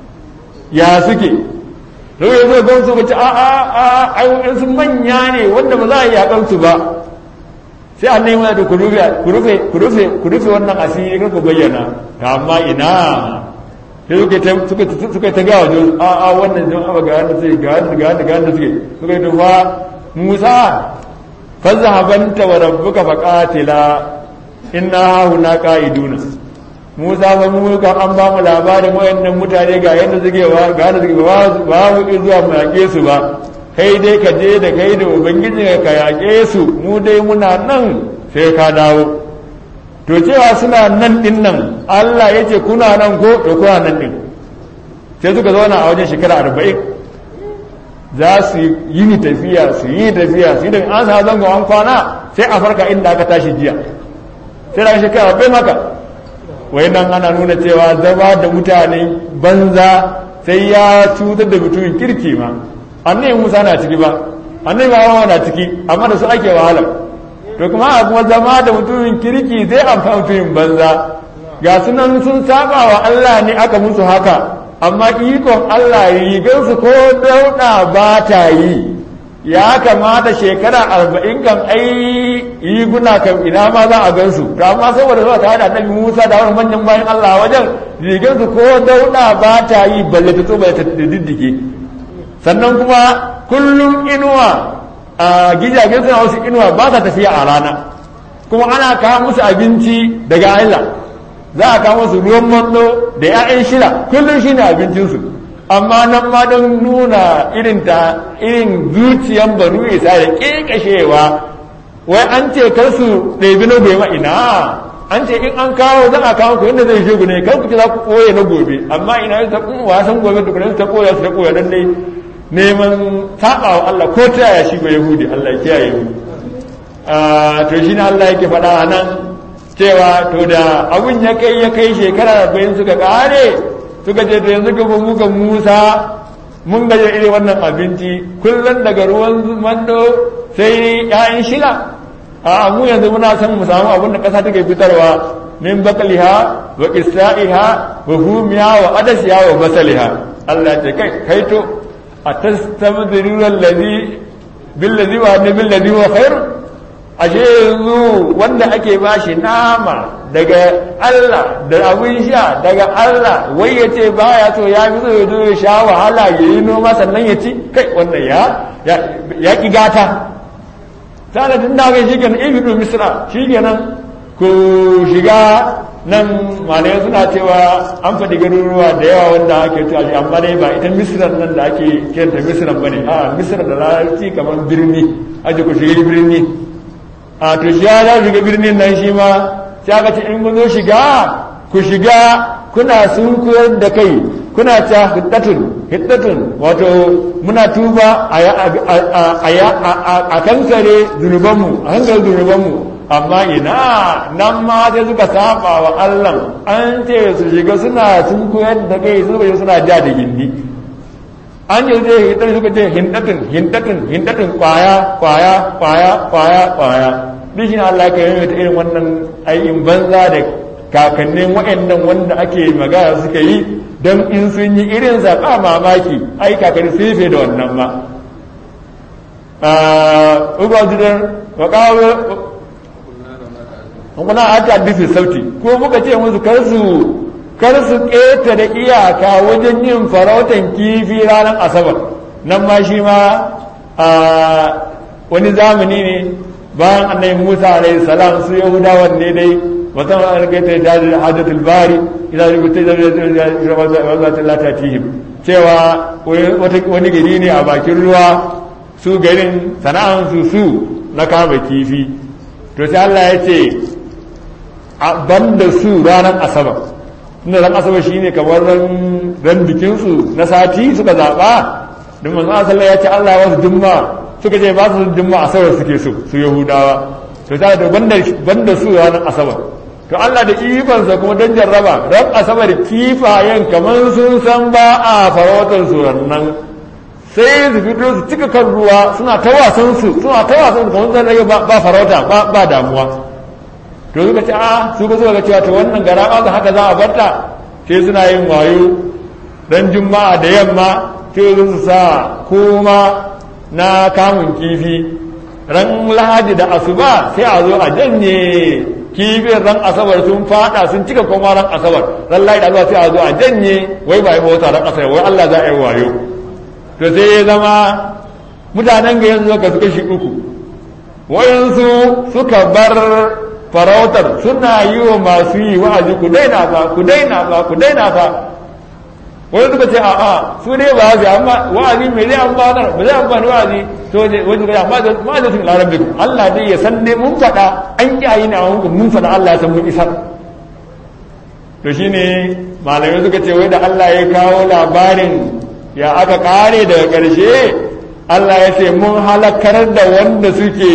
ya suke da ya zo gan su ce a a a ai su manya ne wanda ba za a yi yakan su ba sai annabi musa da ku rufe ku rufe ku rufe ku rufe wannan asiri kar ku bayyana amma ina sai suka suka ta gawa jo a a wannan jan aba ga wanda suke ga wanda ga wanda ga wanda suke suka yi tufa musa fazhabanta wa rabbuka faqatila inna huna qa'iduna musa fa mu ka an ba mu labarin wayannan mutane ga yadda suke wa ga yadda suke ba ba mu zuwa mu yake su ba kai dai ka je da kai da ubangiji ka yake su mu dai muna nan sai ka dawo to cewa suna nan din nan Allah ya ce kuna nan ko to kuna nan din sai suka zauna a wajen shekara arba'in za su yi ni tafiya su yi tafiya su yi da an sa zango an kwana sai a farka inda aka tashi jiya sai da shekara arba'in haka wai nan ana nuna cewa zama da mutane banza sai ya cutar da mutumin kirki ma annabi musa na ciki ba annabi ba na ciki amma da su ake wahala to kuma a kuma zama da mutumin kirki zai amfani mutumin banza ga sunan sun saba wa Allah ne aka musu haka amma ikon Allah rigarsu ko dauɗa ba ta yi ya kamata shekara arba'in kan ai riguna kan ina ma za a gansu to amma saboda zuwa tare da annabi Musa da wani manyan bayan Allah wajen rigarsu ko dauɗa ba ta yi balle ta tsoba ta diddike sannan kuma kullum inuwa a gidajen suna wasu inuwa ba sa tafiya a rana kuma ana kawo musu abinci daga Allah za a kawo musu ruwan mando da 'ya'yan shila kullum shi ne abincinsu amma nan ma don nuna irin ta irin zuciyan banu isa da ƙeƙashewa wai an ce kar su ɗebi na gobe ina an ce in an kawo za a kawo ku inda zai shegu ne kar ku ce za ku ɓoye na gobe amma ina ta wasan gobe da kuma ta ɓoye su ta ɓoye dan dai neman taɓa wa Allah ko ta yaya shi ba Yahudi Allah ya kiyaye mu to shi ne Allah yake faɗa a nan cewa to da abun ya kai ya kai shekara arba'in suka ƙare suka ce to yanzu gaba muka Musa mun gaje irin wannan abinci kullum daga ruwan mando sai ƴaƴan shila a mu yanzu muna son mu samu abin da ƙasa take fitarwa min bakaliha wa qissaiha wa humiya wa adasiha wa basaliha Allah ce kai kai to atastabdiruna allazi billazi wa ne billazi wa khair ashe yanzu wanda ake bashi nama daga Allah da abin sha daga Allah wai ya ce baya so ya fi so ya zo ya sha wahala ya yi noma sannan ya ci kai wannan ya ya ki gata sanadin da kai shikenan ibidu misra shikenan ku shiga nan malai suna cewa an faɗi garuruwa da yawa wanda ake cewa shi amma dai ba ita misran nan da ake kiranta misran bane a misran da larabci kamar birni aje ku shiga birni a to shi ya za shiga birnin nan shi ma sai aka ce in kun zo shiga ku shiga kuna sun koyar da kai kuna ta hiddatun hiddatun wato muna tuba a kankare zunubanmu a kankare zunubanmu amma ina nan ma sai suka saba wa Allah an ce su shiga suna sun koyar da kai su bai suna ja da gindi an yi zai hiddatun suka ce hindatun hindatun hindatun kwaya kwaya kwaya kwaya kwaya bishin Allah ka yi ta irin wannan aikin banza da kakannin waɗannan wanda ake magana suka yi don in sun yi irin zaɓa mamaki ai kakanni sun yi da wannan ma ubangijin waƙawo kuna a ta bisa sauti ko muka ce musu kar su kar su ƙeta da iyaka wajen yin farautan kifi ranar asabar nan ma shi ma wani zamani ne bayan annabi musa alaihi salam su yahudawan ne dai wata an kai ta da hadatul bari idan rubuta da wazata la tatihim cewa wani gari ne a bakin ruwa su garin sana'an su su na kama kifi to sai Allah ya ce banda su ranar asabar tunda ran asabar shine kamar ran bikin su na sati suka zaba don manzo sallallahu ya ce Allah ya wasu jumma suka ce ba su jumma asabar suke so su yahudawa to sai da banda su ranar asabar to Allah da ikonsa kuma don jarraba ran asabar kifayen kamar sun san ba a farautar su nan sai su fito su cika kan ruwa suna ta wasan su suna ta wasan su kamar zan rage ba farauta ba damuwa to suka ce a su ga suka cewa to wannan gara ba haka za a barta sai suna yin wayo ran juma'a da yamma sai su sa kuma na kamun kifi ran lahadi da asuba sai a zo a janye kifin ran asabar sun fada sun cika kuma ran asabar ran lahadi da sai a zo a janye wai ba yi bauta ran asabar wai Allah za a yi wayo to sai ya zama mutanen ga yanzu suka suka shi uku wayansu suka bar farautar suna yi wa masu yi wa'azi ku daina ba ku daina ba ku daina ba wani suka ce a'a su ne ba zai amma wa'azi mai zai amfanar ba zai amfani wa'azi to ne wani suka ce amma ma da sun larar biku Allah dai ya san ne mun faɗa an kiyaye ne a wanku mun faɗa Allah ya san mun isar to shine malamai suka ce wai da Allah ya kawo labarin ya aka kare daga ƙarshe Allah ya ce mun halakar da wanda suke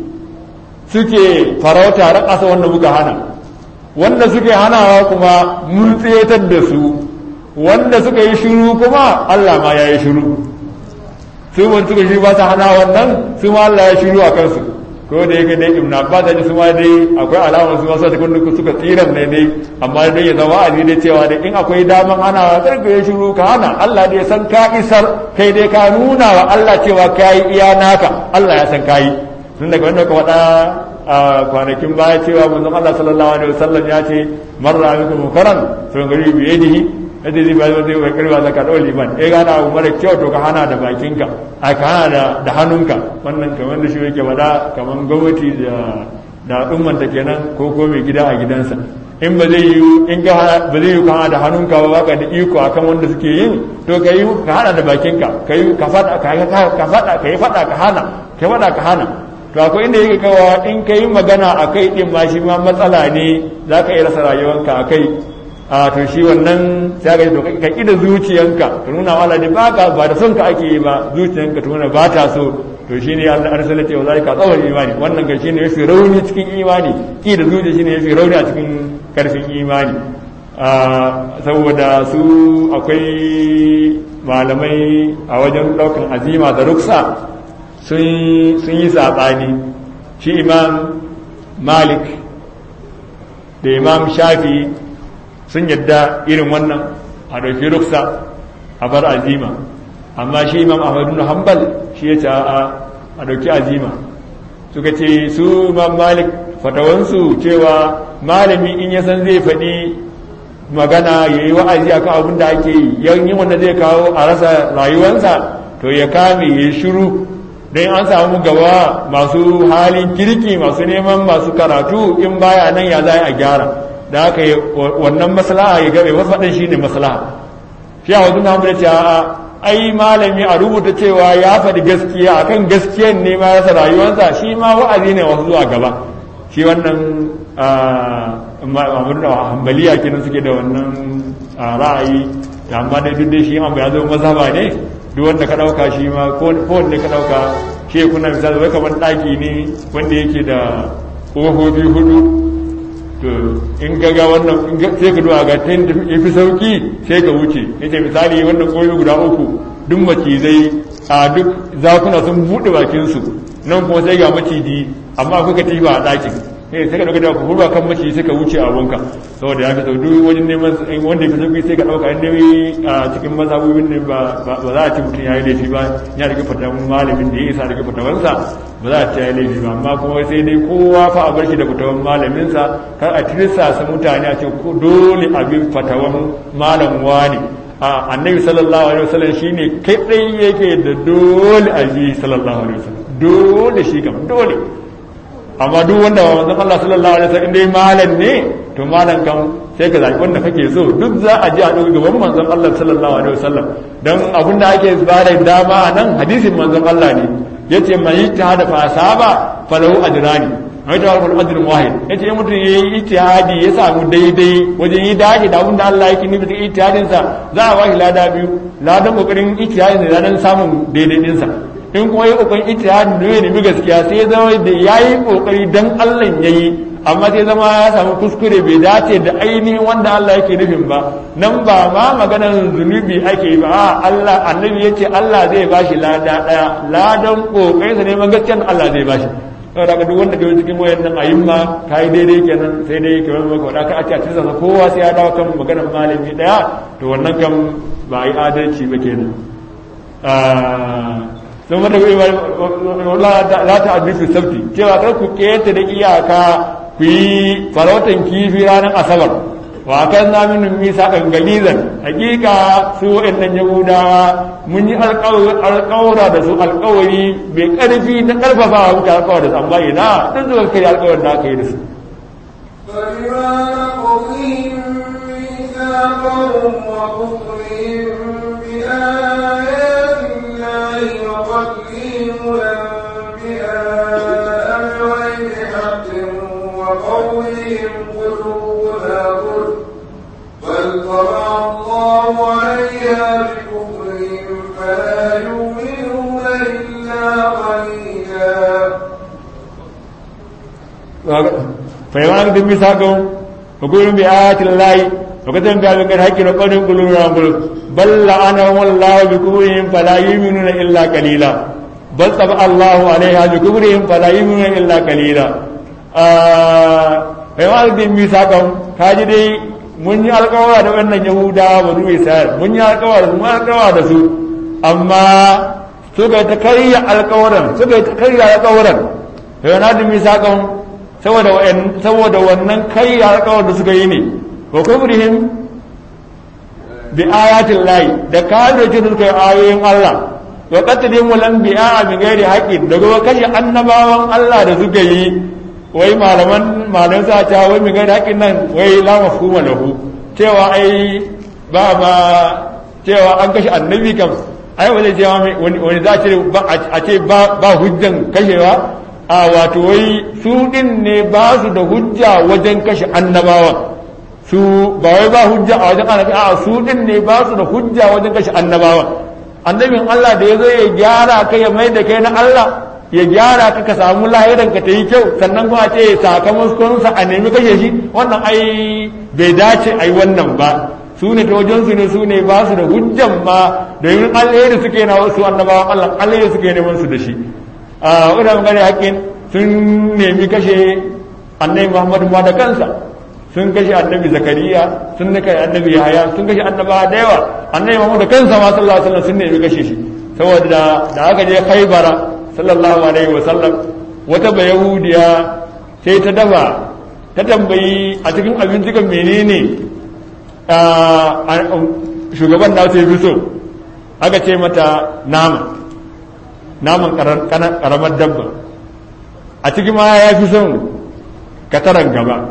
suke farauta ran ƙasa wanda muka hana wanda suke hanawa kuma mun tsetar da su wanda suka yi shiru kuma Allah ma ya yi shiru su wanda suka shiru ba ta hana wannan su ma Allah ya shiru a kansu ko da yake dai ibn abbas da su ma dai akwai alamar su masu cikin duk suka tsiran ne dai amma dai ya zama wa'azi dai cewa dai in akwai daman hana kar ka yi shiru ka hana Allah dai san ka isar kai dai ka nuna wa Allah cewa kai iya naka Allah ya san kai tun daga wanda ka faɗa a kwanakin baya cewa manzon Allah sallallahu alaihi wasallam ya ce marra minkum munkaran sun gari bi yadihi yadda zai bayan zai kai karba zaka dole liman eh gana abu mara kyau to ka hana da bakinka a ka hana da hannunka wannan kamar da shi yake bada kamar gwamnati da da ummanta kenan ko ko mai gida a gidansa in ba zai yi in ka ba zai yi ka hana da hannunka ba baka da iko akan wanda suke yin to ka yi ka hana da bakinka ka yi ka fada ka ka fada ka yi fada ka hana ka fada ka hana to akwai inda yake kawa in ka yi magana a kai din ma shi ma matsala ne za ka iya rasa rayuwanka a kai a to shi wannan sai ga to ka kida zuciyanka ka nuna wala ne ba ka ba da son ka ake yi ba zuciyanka ta nuna ba ta so to shine Allah arsala ta zalika tsawon imani wannan ga shine yafi rauni cikin imani ki da zuciya shine yafi rauni a cikin karfin imani saboda su akwai malamai a wajen daukan azima da ruksa sun yi saɓani shi imam malik da imam shafi sun yadda irin wannan a ɗauki ruksa a bar azima amma shi imam ahmadu na hambal shi ya ce a ɗauki azima suka ce su imam malik fatawansu cewa malami in ya san zai faɗi magana ya yi wa'azi a kan abin da ake yi yin wanda zai kawo a rasa rayuwansa to ya kame ya shiru don an samu gaba masu halin kirki masu neman masu karatu in baya nan ya za a gyara da aka yi wannan maslaha ya gabe wasu faɗin shi ne maslaha shi a wasu na hamdu ce a ai malami a rubuta cewa ya faɗi gaskiya akan gaskiyan ne ma yasa rayuwarsa shi ma wa'azi ne wasu zuwa gaba shi wannan mamur da hambaliya kenan suke da wannan ra'ayi da amma dai duk dai shi ma ya zo mazhaba ne duk wanda ka ɗauka shi ma ko wanda ka ɗauka shi kuna misali wai kamar ɗaki ne wanda yake da ƙofofi hudu to in ga ga wannan sai ka duwa ga ta ya fi sauki sai ka wuce ya ce misali wannan ƙofofi guda uku duk macizai a duk zakuna sun buɗe bakinsu nan kuma sai ga maciji amma kuka tiba a ɗakin sai sai ka dauka da ku hurba kan mace sai ka wuce abunka saboda ya fi sau duk wajen neman wanda ka sauki sai ka dauka inda a cikin mazhabobin ne ba za a ci mutum ya yi laifi ba ya rike fatawan malamin da ya isa rike fatawansa ba za a ci ya yi laifi ba amma kuma sai dai kowa fa a bar shi da fatawan malaminsa kar a tirsa su mutane a ce dole a bi fatawan malam wani a annabi sallallahu alaihi wasallam shine kai dai yake da dole a bi sallallahu alaihi wasallam dole shi kam dole amma duk wanda ba manzon Allah sallallahu alaihi wasallam dai malam ne to malam kan sai ka zabi wanda kake so duk za a ji a duk gaban manzon Allah sallallahu alaihi wasallam dan abin da ake ba da dama a nan hadisin manzon Allah ne yace man ijtihada fa asaba falahu ajrani ai da wal ajr wahid yace in mutum yayi ijtihadi ya samu daidai wajen yi dace da abin da Allah yake nufi da ijtihadin sa za a bashi lada biyu ladan kokarin ijtihadin da ladan samun daidai din sa in kuma yi kokarin ijtihadin da ya nemi gaskiya sai ya zama da yayi kokari dan Allah yayi amma sai zama ya samu kuskure bai dace da ainihin wanda Allah yake nufin ba nan ba ma maganar zunubi ake yi ba a Allah annabi yace Allah zai bashi lada daya ladan kokarin sa neman gaskiyar Allah zai bashi saboda daga duk wanda ke cikin wayannan ayyuma kai daidai kenan sai dai ke wani maka wadaka a cikin sa kowa sai ya dawo kan maganar malami daya to wannan kan ba yi adalci ba kenan sun wata la ta admisu sabti cewa kar ku keta da iyaka ku yi farautan kifi ranar asabar wa kan na min misa kan galizan hakika su wa'annan yahudawa mun yi alƙawura da su alƙawari mai ƙarfi na ƙarfafa wa muka alƙawar da su amma ina duk zuwa kai alƙawar da aka yi da su فبما نقضهم ميثاقهم وكفرهم بآيات الله وقتلهم الأنبياء بغير حق وقولهم قلوبنا غلف بل طبع الله عليها بكفرهم فلا يؤمنون إلا قليلا فيما نقدم ميثاقهم وقولهم بآيات الله وكتب بها من الحق وقولهم قلوبنا غلف بل لعنهم الله بكفرهم فلا يؤمنون إلا قليلا بل طبع الله عليها بكفرهم فلا يؤمنون إلا قليلا فيما نقدم ميثاقهم kaji dai mun yi alkawara da wannan yahudawa ba zuwa isra'il mun yi alkawara mun alkawara da su amma suka ta karya alkawaran suka ta karya alkawaran sai na dumi sakon saboda saboda wannan karya alkawar da suka yi ne wa kubrihim bi ayatin lahi da kafirci da suka yi ayoyin Allah wa qatlihim wal anbiya bi ghairi haqqin da kuma kashe annabawan Allah da suka yi wai malaman malaman sa ta wai mi ghairi haqqin nan wai la mafhuma lahu cewa ai ba ba cewa an kashe annabi kam ai wani cewa wani wani za a ce ba hujjan kashewa a wato wai su din ne ba su da hujja wajen kashe annabawa su ba wai ba hujja a wajen annabi a su din ne ba su da hujja wajen kashe annabawa annabin Allah da ya zo ya gyara ka ya mai da kai na Allah ya gyara ka ka samu lahiran ka ta yi kyau sannan kuma ce sakamakon sa a nemi kashe shi wannan ai bai dace ai wannan ba su ne ta wajen su ne su ne ba su da hujjan ma domin alheri suke na wasu annabawan Allah alheri suke neman su da shi a wadda magana haƙƙin sun nemi kashe annabi muhammadu ma da kansa sun kashe annabi zakariya sun kashe annabi yahaya sun kashe annaba da yawa annabi muhammadu da kansa ma sallallahu alaihi wasallam sun nemi kashe shi saboda da aka je khaybara sallallahu alaihi wasallam wata bayahudiya sai ta dafa ta tambayi a cikin abinci kan menene shugaban da sai fi so aka ce mata nama naman karamar dabba a cikin ma ya fi son kataran gaba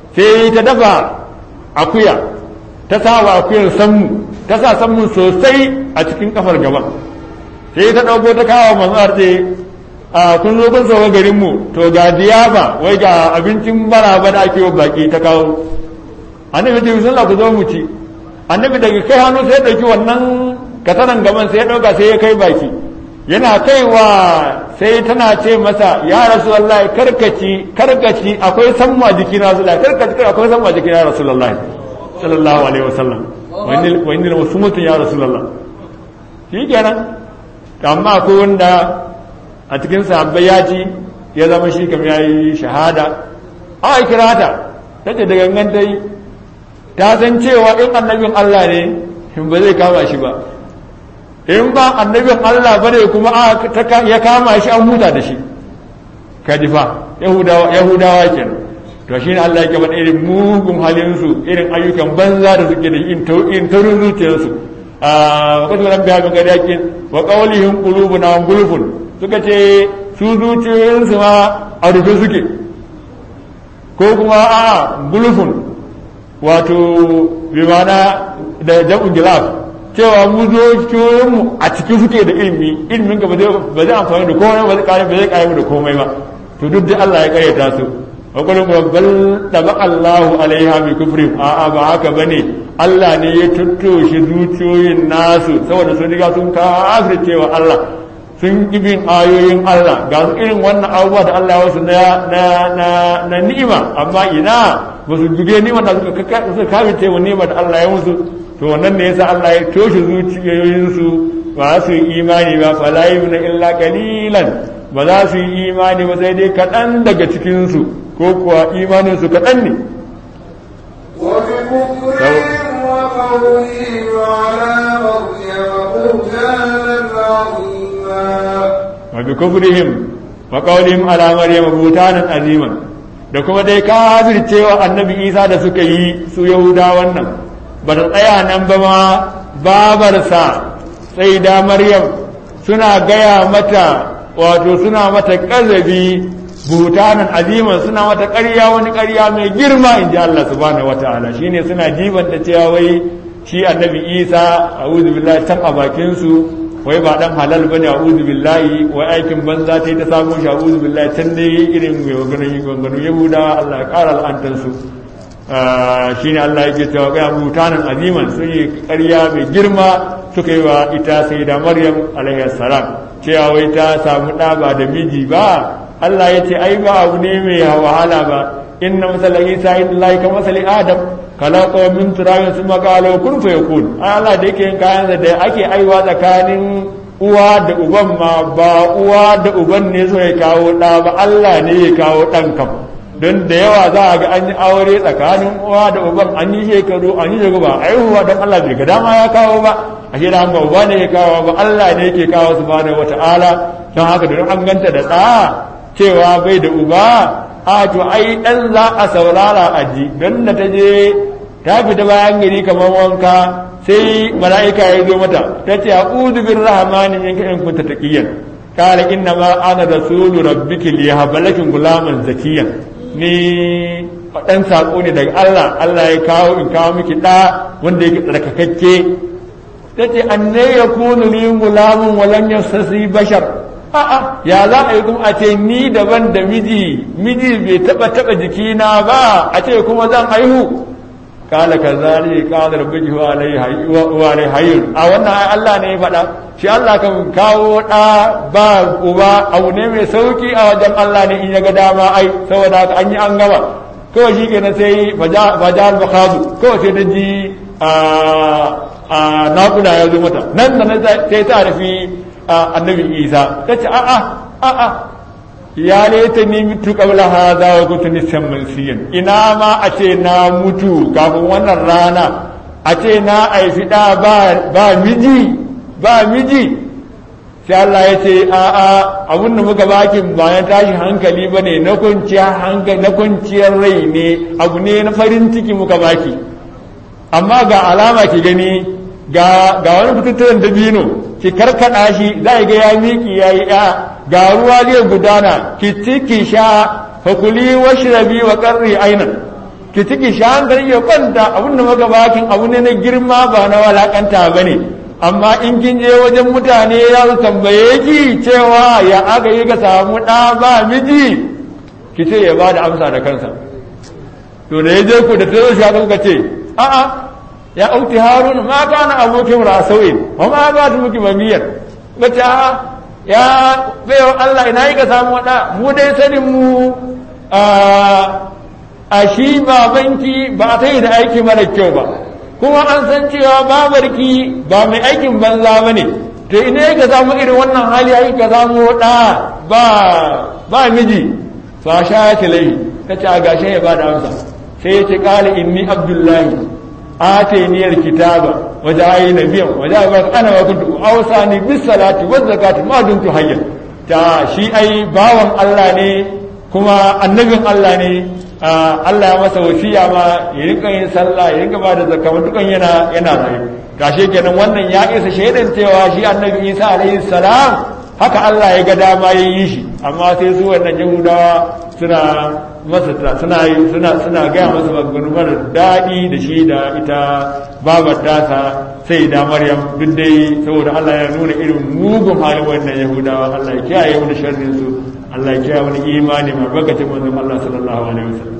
sai ta dafa akuya ta sa wa akuyar sammu ta sa sammu sosai a cikin kafar gaban sai ta ɗauko ta kawo manzar ce a kun zo kun sauka garin mu to ga diyafa wai ga abincin maraba da ake wa baki ta kawo annabi ta bismillah ku zo mu ci annabi daga kai hannu sai ya ɗauki wannan katanan gaban sai ya ɗauka sai ya kai baki yana kaiwa sai tana ce masa ya rasu wallahi karkaci karkaci akwai sammu a jikin rasulullahi karkaci akwai sammu a jikin rasulullahi sallallahu alaihi wasallam wa inni wasu mutum ya rasulullah shi kenan amma akwai wanda a cikin sahabbai ya ci ya zama shi kam ya yi shahada a kira ta ta ce da gangan ta yi ta san cewa in annabin Allah ne in ba zai kama shi ba in ba annabin Allah ba ne kuma ya kama shi an huta da shi kadifa yahudawa kenan to shi ne Allah ya faɗa irin mugun halinsu irin ayyukan banza da suke da in taurin zuciyarsu a wasu ran biya min gari yakin wa qawlihim qulubuna gulfun suka ce su zuciyoyinsu ma a rufe suke ko kuma a gulfun wato bi mana da jam'u gilaf cewa mu zuciyoyinmu a ciki suke da ilimi ilimin ka ba zai amfani da komai ba zai kare ba zai kare da komai ba to duk da Allah ya karyata su wakilin bal taba Allahu alaiha bi kufri a'a ba haka bane Allah ne ya tuttoshe zuciyoyin nasu saboda sun riga sun kafirce wa Allah sun ibin ayoyin Allah ga su irin wannan abubuwa da Allah ya wasu na na na ni'ima amma ina ba su duge ni'ima da suka suka kafirce wa ni'ima da Allah ya musu to wannan ne yasa Allah ya toshe zuciyoyin su ba su yi imani ba fala yubna illa qalilan ba za su yi imani ba sai dai kaɗan daga cikinsu ko kuwa imaninsu kaɗan ne وبكفرهم وقولهم على مريم بهتانا عظيما وبكفرهم وقولهم على مريم بهتانا عظيما da kuma dai kafircewa annabi isa da suka yi su yahudawan nan ba ta tsaya nan ba ma babarsa sai da maryam suna gaya mata wato suna mata ƙazabi butanan aziman suna mata ƙarya wani ƙarya mai girma in ji Allah subhanahu wa ta'ala shine suna jiban da cewa wai shi annabi isa a'udhu billahi tan a bakin su wai ba dan halal bane a'udhu billahi wai aikin banza ta ta samu shi a'udhu billahi tan ne irin mai maganin maganin yahudawa Allah ya ƙara al'antar su shine Allah yake cewa ga butanan aziman sun yi ƙarya mai girma suka yi wa ita sai da Maryam alaihi salam cewa wai ta samu ɗa ba da miji ba Allah ya ce ai ba abu ne mai wahala ba inna masala isa in lai ka masali adam kalaka min turabin sun makalo kun fa yakun ai Allah da yake yin kayan da ake aiwa tsakanin uwa da uban ma ba uwa da uban ne so ya kawo ɗa ba Allah ne ya kawo ɗan kam don da yawa za a ga an yi aure tsakanin uwa da uban an yi shekaru an yi shekaru ba aihuwa don Allah bai ga dama ya kawo ba a shi da ba uba ne ya kawo ba Allah ne yake kawo su bada wata ala don haka don an ganta da ɗa cewa bai da uba a to ai ɗan za a saurara a ji don da ta je ta fita bayan gari kamar wanka sai mala'ika ya zo mata ta ce a uzu bin rahamani in ka in kunta taqiyan qala inna ma ana rasulu rabbiki liyahabalaki gulaman zakiyan ni ɗan saƙo ne daga Allah Allah ya kawo in kawo miki ɗa wanda yake tsarkakakke ta ce an ne ya kunu ni gulamun walan ya sassi bashar a'a ya za a yi kuma a ce ni daban da miji miji bai taɓa taɓa jikina ba a ce kuma zan haihu kala ka zari kala rabbiki wa alai hayyun a wannan ai Allah ne ya faɗa shi Allah kan kawo ɗa ba uba abu ne mai sauki a wajen Allah ne in ya ga dama ai saboda haka an yi an gama kawai shi kenan sai fajal bakazu kawai sai ta ji a naƙuda ya zo mata nan da nan sai ta rufi annabi isa ta ce a'a a'a ya leta ni mutu kabla hadha wa kuntu nisan mansiyan ina ma a ce na mutu kafin wannan rana a ce na aifi da ba miji ba miji sai Allah ya ce a a abin da muka bakin bayan tashi hankali ba ne na kwanciyar hankali na kwanciyar rai ne abu ne na farin ciki muka baki amma ga alama ki gani ga ga wani fitattun dabino ki karkada shi za ga ya miki yayi ya ga ruwa zai gudana ki ci ki sha fakuli washrabi wa qarri ainan ki ciki shi hankali ya kwanta abin da maka bakin abu ne na girma ba na walakanta ba ne amma in kin je wajen mutane ya su tambaye ki cewa ya aka yi ka samu ɗa ba miji ki ce ya ba da amsa da kansa to da ya je ku da ta zo shi haka kuka ce a'a ya auti harun ma kana abokin rasawin wa ma ba ta muki mamiyar bace a'a ya bayan Allah ina yi ka samu waɗa mu dai sanin mu a shi babanki ba ta yi da aiki mara kyau ba kuma an san cewa babarki ba mai aikin banza ba ne to ina yi ka samu irin wannan hali yi ka samu waɗa ba ba miji fa sha ya tilai ta ce a gashe ya ba da amsa sai ya ce kala inni abdullahi آتيني الكتاب وجعلني نبيا وجعل أنا وكنت أوصاني بالصلاة والزكاة ما دمت حيا تا شي أي باوان الله ني كما النبي الله ني Allah ya masa wasiya ma ya rinka yin sallah ya rinka ba da zakka dukan yana yana rayu gashi kenan wannan ya isa shaidan cewa shi annabi Isa alaihi salam haka Allah ya ga dama ya yi shi amma sai su wannan Yahudawa suna masa suna suna suna gaya masa maganganu mara daɗi da shi da ita babar tasa sai da Maryam duk dai saboda Allah ya nuna irin mugun halin wannan Yahudawa Allah ya kiyaye mu da sharrin su Allah ya kiyaye mu imani mai bakacin manzon Allah sallallahu alaihi wasallam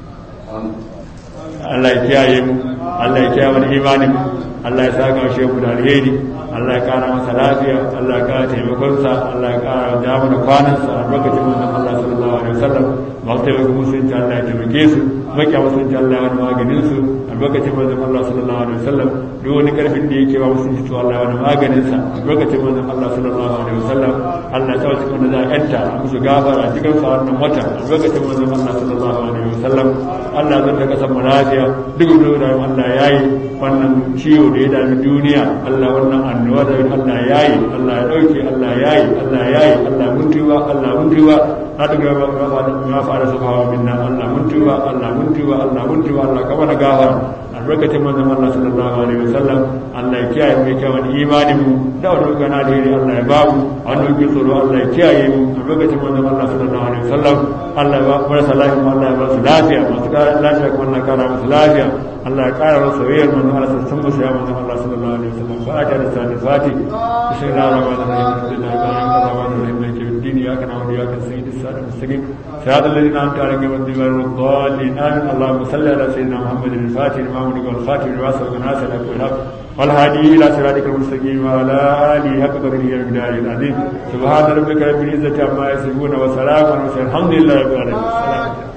Allah ya kiyaye mu Allah ya kiyaye mu imani mu Allah ya saka shi mu da alheri Allah ya kara masa lafiya Allah ya kara taimakonsa Allah ya kara da mana kwanansa a lokacin manzon Allah sallallahu alaihi wasallam ba ta yi musulunci Allah ya taimake su makiya musulunci Allah ya wani maganin su a lokacin manzon Allah sallallahu alaihi wasallam duk wani karfin da yake ba musulunci to Allah ya wani maganin sa a lokacin manzon Allah sallallahu alaihi wasallam Allah ya tawace wanda za a yanta a musu gafara a cikin sa wannan wata a lokacin manzon Allah sallallahu alaihi wasallam Allah zai ta kasar mu lafiya duk da Allah ya yi wannan ciwo da ya dami duniya Allah wannan annoba da Allah ya yi Allah ya dauke Allah ya yi Allah ya yi Allah mun tuba Allah mun tuba na daga ma fara su hawa minna Allah mun tuba Allah mun tuba Allah mun tuba Allah ka mana gafara albarkacin manzon Allah sallallahu alaihi wasallam Allah ya kiyaye mu kyawun imani mu da wani gana da yiri Allah ya babu a wani wuce tsoro Allah ya kiyaye mu albarkacin manzon Allah sallallahu alaihi wasallam Allah ya ba marasa lafiya Allah ya ba su lafiya masu lafiya kuma Allah ya kara musu lafiya Allah ya kara musu soyayyar manzon Allah sun musu ya manzon Allah sallallahu alaihi wasallam fa'ata da sani fati bismillahir rahmanir rahim alhamdulillahi rabbil alamin maliki yawmiddin iyyaka na'budu wa iyyaka nasta'in ihdinas mustaqim صراط الذين أنعمت عليهم غير المغضوب الضالين آمين اللهم صل على سيدنا محمد الفاتح لما أمرك والخاتم لما سبق الناس الحق والحق والهادي إلى صراطك المستقيم وعلى آله حق قدره والمقدار العظيم سبحان ربك رب العزة عما يصفون وسلام على المرسلين الحمد لله رب العالمين